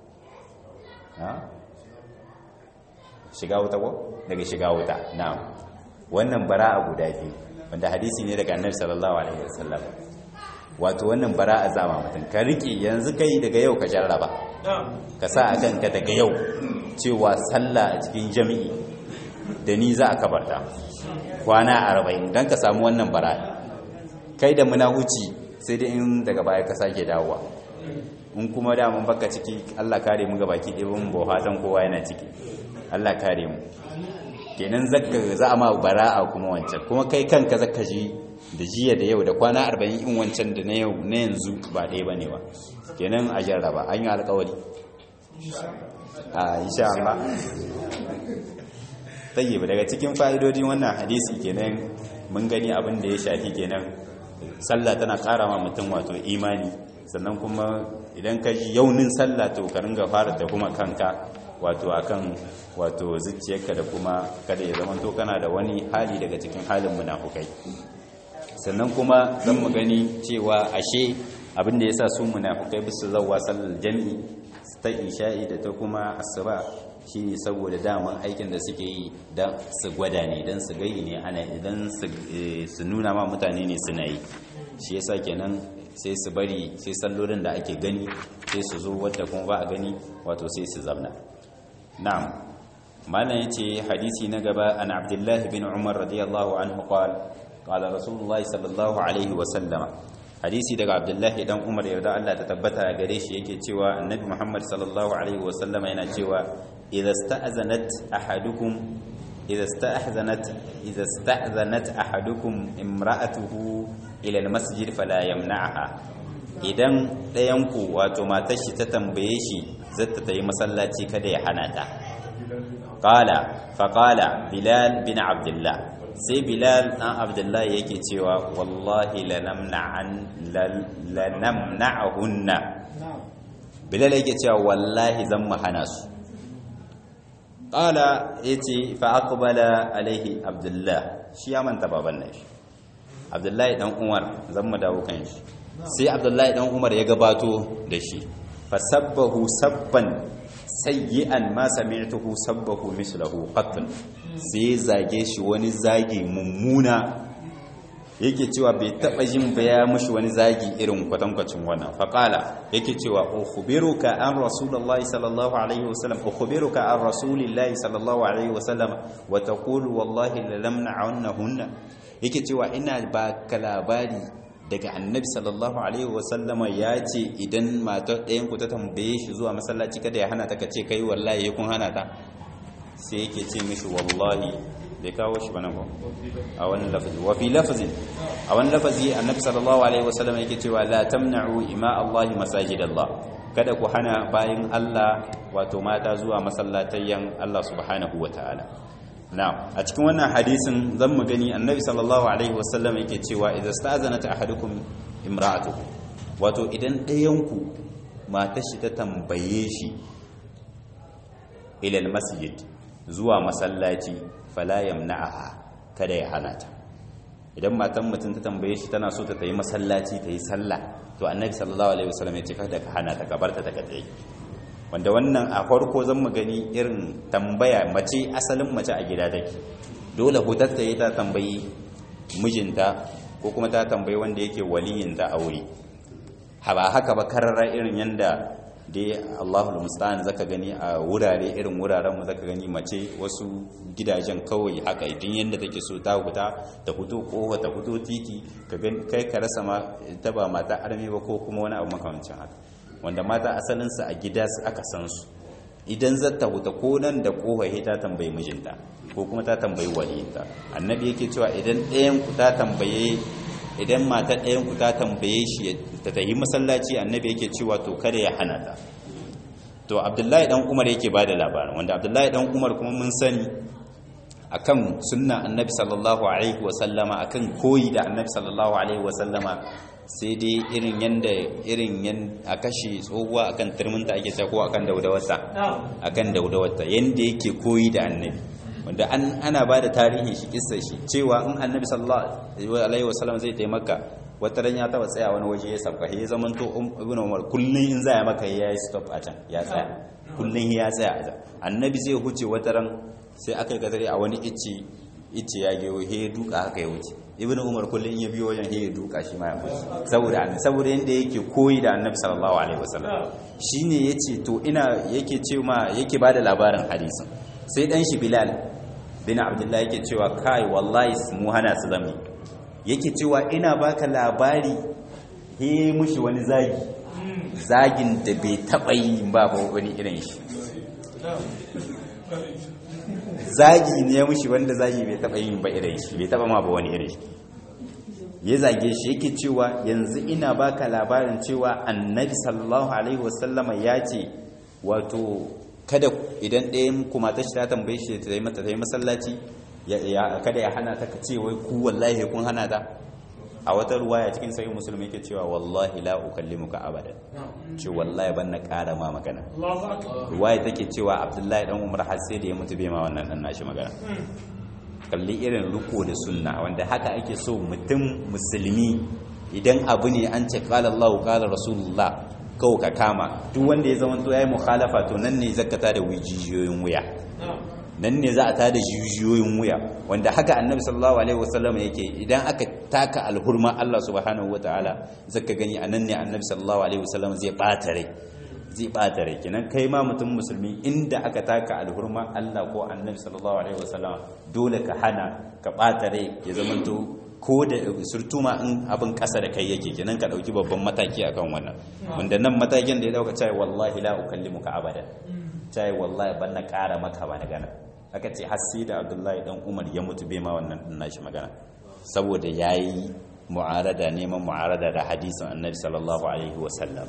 shiga wuta ko daga shiga wuta na'am wannan bara'a guda biyu wanda hadisi ne daga annabi sallallahu alaihi wasallam wato wannan bara'a zama mutum ka rike yanzu kai daga yau ka jarraba ka sa a kanka daga yau cewa sallah a cikin jami'i da ni za a kabarta kwana arba'in don ka samu wannan bara'a kai da munahuci sai dai in daga baya ka sake dawowa in kuma damun baka ciki Allah kare mu gabaki ɗaya mun ba fatan kowa yana ciki Allah kare mu kenan zakka za a ma bara'a kuma wancan kuma kai kanka zakka ji da jiya da yau da kwana 40 in wancan da na yau na yanzu ba ɗaya bane ba kenan a jarraba an yi alƙawari a insha Allah tayyib daga cikin fa'idodin wannan hadisi kenan mun gani abin da ya shafi kenan sallah tana ƙara ma mutum wato imani sannan kuma idan ka ji yaunin sallah to ka ringa fara da kuma kanka wato akan wato zuciyarka da kuma kada ya zama to kana da wani hali daga cikin halin munafukai sannan kuma zan mu gani cewa ashe abin da yasa su munafukai bisu zawwa sallar jami'i ta isha'i da ta kuma asuba shine saboda daman aikin da suke yi dan su gwada ne dan su gayi ne ana idan su nuna ma mutane ne suna yi shi yasa kenan sai su bari sai sallolin da ake gani sai su zo wadda kuma ba a gani wato sai su zamna na'am malam yace hadisi na gaba an abdullah bin umar radiyallahu anhu qala qala rasulullahi sallallahu alaihi wa sallama hadisi daga abdullah dan umar yarda Allah ta tabbata gare shi yake cewa annabi muhammad sallallahu alaihi wa sallama yana cewa idza sta'zanat ahadukum idza sta'zanat idza sta'zanat ahadukum imra'atuhu ila almasjid fala yamna'ha idan ɗayanku wato matar shi ta tambaye shi zata ta yi masallaci kada ya hana ta qala fa qala bilal bin abdullah sai bilal dan abdullah yake cewa wallahi lanamna'an lanamna'hunna bilal yake cewa wallahi zan mu hana su qala yace fa aqbala alaihi abdullah shi ya manta baban nan shi abdullahi dan umar zan mu dawo kan shi sai abdullahi dan umar ya gabato da shi fasabbahu sabban sayyi'an ma sami'tuhu sabbahu mislahu qat sai zage shi wani zagi mummuna yake cewa bai taba jin baya mushi wani zagi irin kwatankwacin wannan faqala yake cewa ukhbiruka an rasulullahi sallallahu alaihi wasallam ukhbiruka an rasulillahi sallallahu alaihi wasallam wa taqulu wallahi la lamna'annahunna yake cewa ina ba ka labari daga annabi sallallahu alaihi wasallama ya ce idan matar ɗayan ku ta tambaye shi zuwa masallaci kada ya hana ta kace kai wallahi ya kun hana ta sai yake ce mishi wallahi bai kawo shi bana ba a wani lafazi wa fi lafazin a wani lafazi annabi sallallahu alaihi wasallama yake cewa la tamna'u ima Allah masajid Allah kada ku hana bayin Allah wato mata zuwa masallatayyan Allah subhanahu wataala na a cikin wannan hadisin zan mu gani annabi sallallahu alaihi wasallam yake cewa idza sta'zanat ahadukum imra'atuhu wato idan ɗayanku matar shi ta tambaye shi ila masjid zuwa masallaci fala yamna'aha kada ya hana ta idan matan mutum ta tambaye shi tana so ta tayi masallaci ta yi sallah to annabi sallallahu alaihi wasallam ya ce kada ka hana ta ka barta ta kadai wanda wannan a farko zan mu gani irin tambaya mace asalin mace a gida take dole hutar ta yi ta tambayi mijinta ko kuma ta tambayi wanda yake waliyinta a wuri ba haka ba karara irin yanda dai Allahul musta'an zaka gani a wurare irin wuraren mu zaka gani mace wasu gidajen kawai haka idan yanda take so ta huta ta fito kofa ta fito titi ka kai ka rasa ma ta ba mata arme ba ko kuma wani abu makamancin haka wanda mata asalinsu a gida aka san su idan zata huta ko nan da kohaye ta tambayi mijinta ko kuma ta tambayi waliyinta annabi yake cewa idan ɗayan ku ta tambaye idan mata ɗayan ku ta tambaye shi ta tafi masallaci annabi yake cewa to kada ya hana ta to abdullahi dan umar yake bada labarin wanda abdullahi dan umar kuma mun sani akan sunna annabi sallallahu alaihi wasallama akan koyi da annabi sallallahu alaihi wasallama sai dai irin yanda irin yan a kashe tsohuwa akan turminta ake cewa ko akan daudawarta akan daudawarta yanda yake koyi da annabi wanda an ana ba da tarihin shi kissar shi cewa in annabi sallallahu alaihi wasallam zai taimaka wata ran ya taba tsaya wani waje ya sabka ya zaman to ibnu umar kullun in zaya maka ya yi stop a can ya tsaya kullun ya tsaya a can annabi zai huce wata ran sai aka yi kadari a wani icce icce ya gewo he ya duka haka ya wuce ibnu umar kullun in ya biyo wajen he ya duka shi ma ya wuce saboda annabi saboda yanda yake koyi da annabi sallallahu alaihi wasallam shine yace to ina yake ce ma yake bada labarin hadisin sai dan shi bilal bin abdullahi yake cewa kai wallahi mu hana su zami yake cewa ina baka labari he mushi wani zagi zagin da bai taba yi ba ba wani irin shi zagi ne mushi wanda zagi bai taba yi ba irin shi bai taba ma ba wani irin shi ya zage shi yake cewa yanzu ina baka labarin cewa annabi sallallahu alaihi wasallama ya ce wato kada idan ɗayan kuma ta shi ta tambaye shi ta yi mata ta yi masallaci kada ya hana ta ka ce wai ku wallahi kun hana ta a wata ruwaya cikin sahih musulmi yake cewa wallahi la ukallimuka abada ce wallahi ban na ƙara ma magana ruwaya take cewa abdullahi dan umar har sai da ya mutu bai ma wannan dan nashi magana kalli irin riko da sunna wanda haka ake so mutum musulmi idan abu ne an ce qala Allah qala rasulullah kawo ka kama duk wanda ya zama to yayi mukhalafa to nan ne zakata da jijiyoyin wuya nan ne za a tada jijiyoyin wuya wanda haka annabi sallallahu alaihi wasallam yake idan aka taka alhurma Allah subhanahu wataala zaka gani anan ne annabi sallallahu alaihi wasallam zai bata rai zai bata rai kenan kai ma mutum musulmi inda aka taka alhurma Allah ko annabi sallallahu alaihi wasallam dole ka hana ka bata rai ya zama to ko da surtuma in abin kasa da kai yake kenan ka dauki babban mataki akan wannan wanda nan matakin da ya dauka cewa wallahi la ukallimuka abada cewa wallahi ban na kara maka ba na gana aka ce har sai da Abdullahi dan Umar ya mutu bai ma wannan din nashi magana saboda yayi mu'arada neman mu'arada da hadisin Annabi sallallahu alaihi wasallam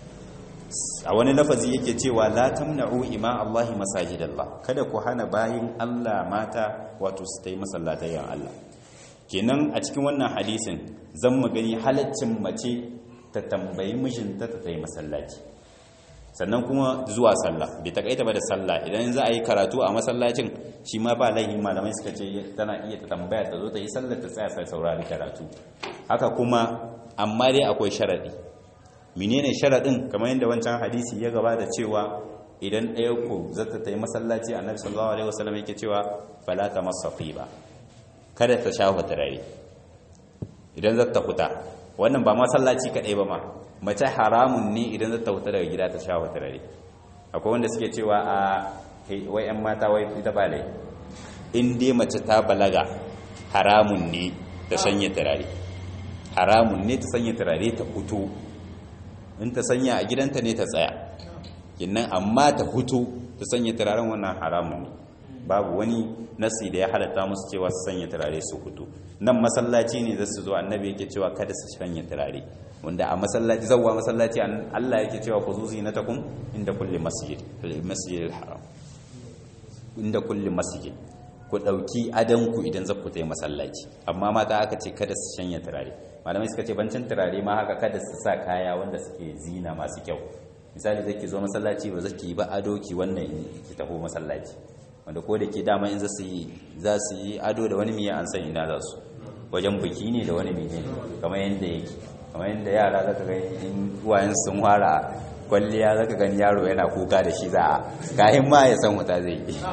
a wani lafazi yake cewa la tamna'u ima Allahi masajidallah kada ku hana bayin Allah mata wato su tai masallatayen Allah kenan a cikin wannan hadisin zan mu gani halaccin mace ta tambayi mijinta ta tai masallaci sannan kuma zuwa sallah bai takaita ba da sallah idan za a yi karatu a masallacin shi ma ba laihin malamai suka ce tana iya ta tambaya ta zo ta yi sallar ta tsaya sai saurari karatu haka kuma amma dai akwai sharadi menene sharadin kamar yadda wancan hadisi ya gabata cewa idan ɗaya ku zata ta yi masallaci annabi sallallahu alaihi wasallam yake cewa fala ta masafi ba kada ta shafa turare idan zata huta wannan ba masallaci kadai ba ma mace haramun ne idan zata huta daga gida ta shafa turare akwai wanda suke cewa a wai yan mata wai ita ba lai in dai mace ta balaga haramun ne ta sanya turare haramun ne ta sanya turare ta hutu in ta sanya a gidanta ne ta tsaya kinnan amma ta hutu ta sanya turaren wannan haramun ne babu wani nasi da ya halatta musu cewa su sanya turare su hutu nan masallaci ne za su zo annabi yake cewa kada su sanya turare wanda a masallaci zawwa masallaci Allah yake cewa ku zuzi na takum inda kulli masjid masjid haram inda kulli masjid ku dauki adanku idan za ku tayi masallaci amma mata aka ce kada su sanya turare malamai suka ce bancin turare ma haka kada su sa kaya wanda suke zina masu kyau misali zai ki zo masallaci ba zai ki ba ado ki wannan ki taho masallaci wanda ko da ke dama in za su yi ado da wani miya an san ina za su wajen biki ne da wani miya kamar yadda yake kamar yadda yara za ka gani in uwayen sun fara kwalliya za ka gani yaro yana kuka da shi za a kayan ma ya san wuta zai yi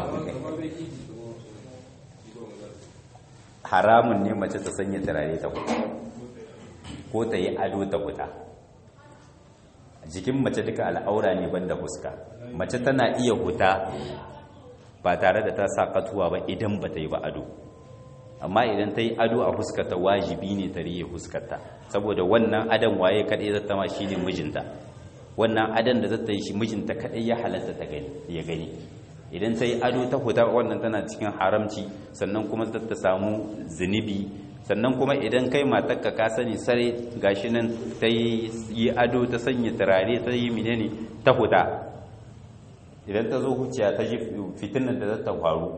haramun ne mace ta sanya turare ta kuta ko ta yi ado ta kuta jikin mace duka al'aura ne banda fuska mace tana iya huta ba tare da ta sa katuwa ba idan ba ta yi ba ado amma idan ta yi ado a fuskarta wajibi ne ta riye fuskarta saboda wannan adon waye kaɗai zata ma shi ne mijinta wannan adon da zata yi shi mijinta kaɗai ya halatta ta gani ya gani idan ta yi ado ta huta wannan tana cikin haramci sannan kuma ta samu zunubi sannan kuma idan kai matarka ka sani sare gashi nan ta yi ado ta sanya turare ta yi menene ta huta idan ta zo huciya ta ji fitinar da za ta faru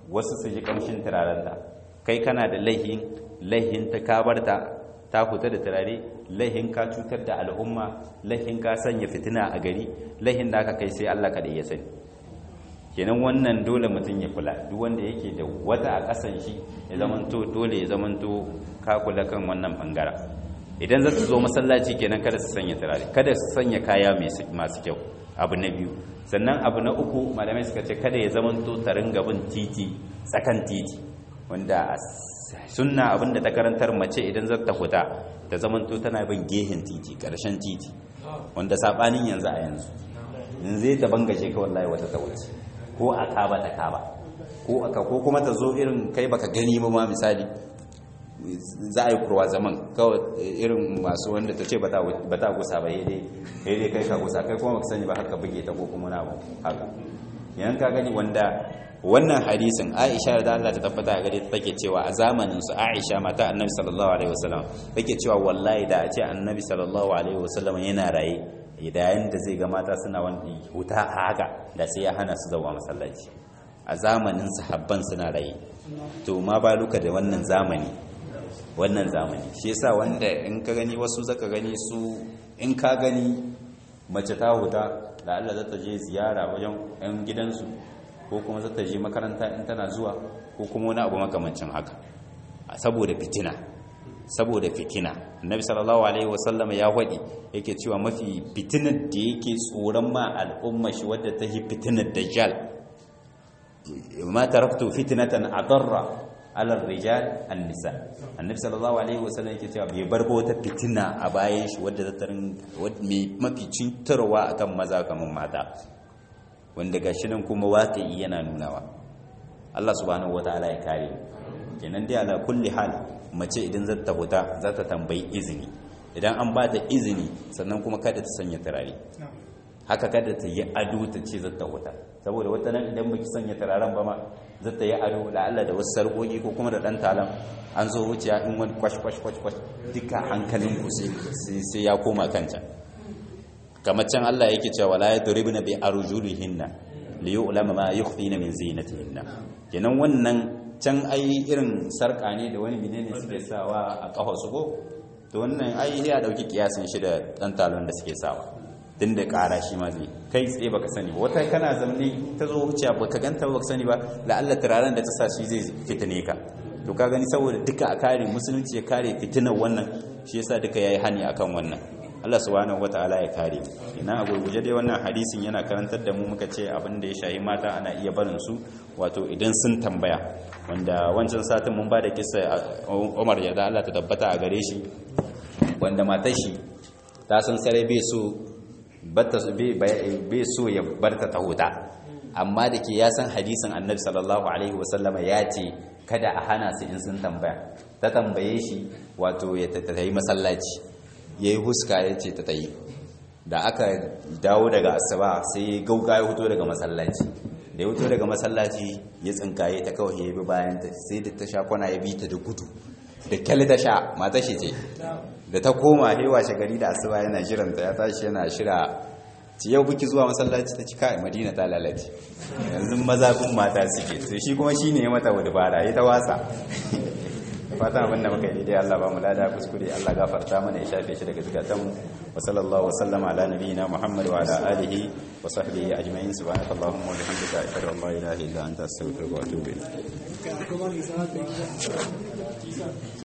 wasu su ji kamshin turarenta kai kana da laihin laihin ta kabarta ta huta da turare laihin ka cutar da al'umma laihin ka sanya fitina a gari laihin da aka kai sai Allah kaɗai ya sani kenan wannan dole mutum ya kula duk wanda yake da wata a ƙasan shi ya zamanto dole ya zamanto ka kula kan wannan bangaren idan za su zo masallaci kenan kada su sanya turare kada su sanya kaya masu kyau abu na biyu sannan abu na uku malamai suka ce kada ya zamanto ta ringa bin titi tsakan titi wanda sunna abinda ta karantar mace idan za ta huta ta zamanto tana bin gehen titi karshen titi wanda sabanin yanzu a yanzu yanzu ta bangaje ka wallahi wata ta wuce ko a kaba ta kaba ko aka ko kuma ta zo irin kai baka gani ba ma misali za a yi kurwa zaman kawai irin masu wanda ta ce ba ta gusa ba dai dai kai ka gusa kai kuma baka sani ba haka buge ta ko kuma na haka yan ka gani wanda wannan hadisin Aisha da Allah ta tabbata a gare ta take cewa a zamanin su Aisha mata Annabi sallallahu alaihi wasallam take cewa wallahi da a ce Annabi sallallahu alaihi wasallam yana raye idan da zai ga mata suna wani huta haka da sai ya hana su zuwa masallaci a zamanin sahabban suna raye to ma baluka da wannan zamani wannan zamani shi yasa wanda in ka gani wasu zaka gani su in ka gani mace ta huta da Allah za ta je ziyara wajen 'yan gidansu ko kuma za ta je makaranta in tana zuwa ko kuma wani abu makamancin haka saboda fitina saboda fitina annabi sallallahu alaihi wasallam ya wadi yake cewa mafi fitinar da yake tsoron ma al'umma shi wadda ta yi fitinar dajjal ma taraktu fitnatan adarra ala rijal an-nisa annabi sallallahu alaihi wasallam yake cewa bai bar wata fitina a bayan shi wadda ta tarin mai mafi cintarwa akan maza kamar mata wanda gashi nan kuma waƙi yana nunawa Allah subhanahu wataala ya kare kenan dai ala kulli hal mace idan za ta huta za ta tambayi izini idan an ba ta izini sannan kuma kada ta sanya turare haka kada ta yi ado ta ce za ta huta saboda wata nan idan baki sanya turaren ba ma za ta yi ado la'alla da wasu sarƙoƙi ko kuma da ɗan talam an zo wuciya in wani kwash kwash kwash kwash duka hankalin ku sai ya koma kanta kamar can Allah yake cewa la yadribna bi arjulihinna li yu'lama ma yukhfina min zinatihinna kenan wannan can ai irin sarka ne da wani menene suke sawa a kafa su ko to wannan ai ya dauki kiyasin shi da dan talon da suke sawa din da kara shi ma zai kai tsaye baka sani ba wata kana zamne ta zo wuciya baka ganta baka sani ba la'alla turaren da ta sa shi zai fitine ka to ka gani saboda duka a kare musulunci ya kare fitinar wannan shi yasa duka yayi hani akan wannan Allah subhanahu wataala ya kare ina a gurguje dai wannan hadisin yana karantar da mu muka ce abin da ya shahi mata ana iya barin su wato idan sun tambaya wanda wancan satin mun ba da kisa Umar ya da Allah ta tabbata a gare shi wanda matar shi ta san sare bai so bata bai so ya barta ta huta amma da ke ya san hadisin Annabi sallallahu alaihi wasallama ya ce kada a hana su in sun tambaya ta tambaye shi wato ya tattayi masallaci ya yi huska ya ce ta tayi da aka dawo daga asaba sai gauga ya huto daga masallaci da ya huto daga masallaci ya tsinkaye ta kawai ya bi bayan ta sai da ta sha kwana ya bi ta da gudu da kyali ta sha mata shi ce da ta koma hewa shagari da asuba yana jiranta ya tashi yana shira ci yau buki zuwa masallaci ta cika madina ta lalace yanzu maza kun mata suke sai shi kuma shine ya mata wadubara ya ta wasa fatan abin da muka yi daidai Allah ba mu lada kuskure Allah gafarta mana ya shafe shi daga zukatan mu wa sallallahu wa sallama ala nabiyyina Muhammad wa ala alihi wa sahbihi ajma'in subhanaka allahumma wa bihamdika ashhadu an la ilaha illa anta astaghfiruka wa atubu ilayk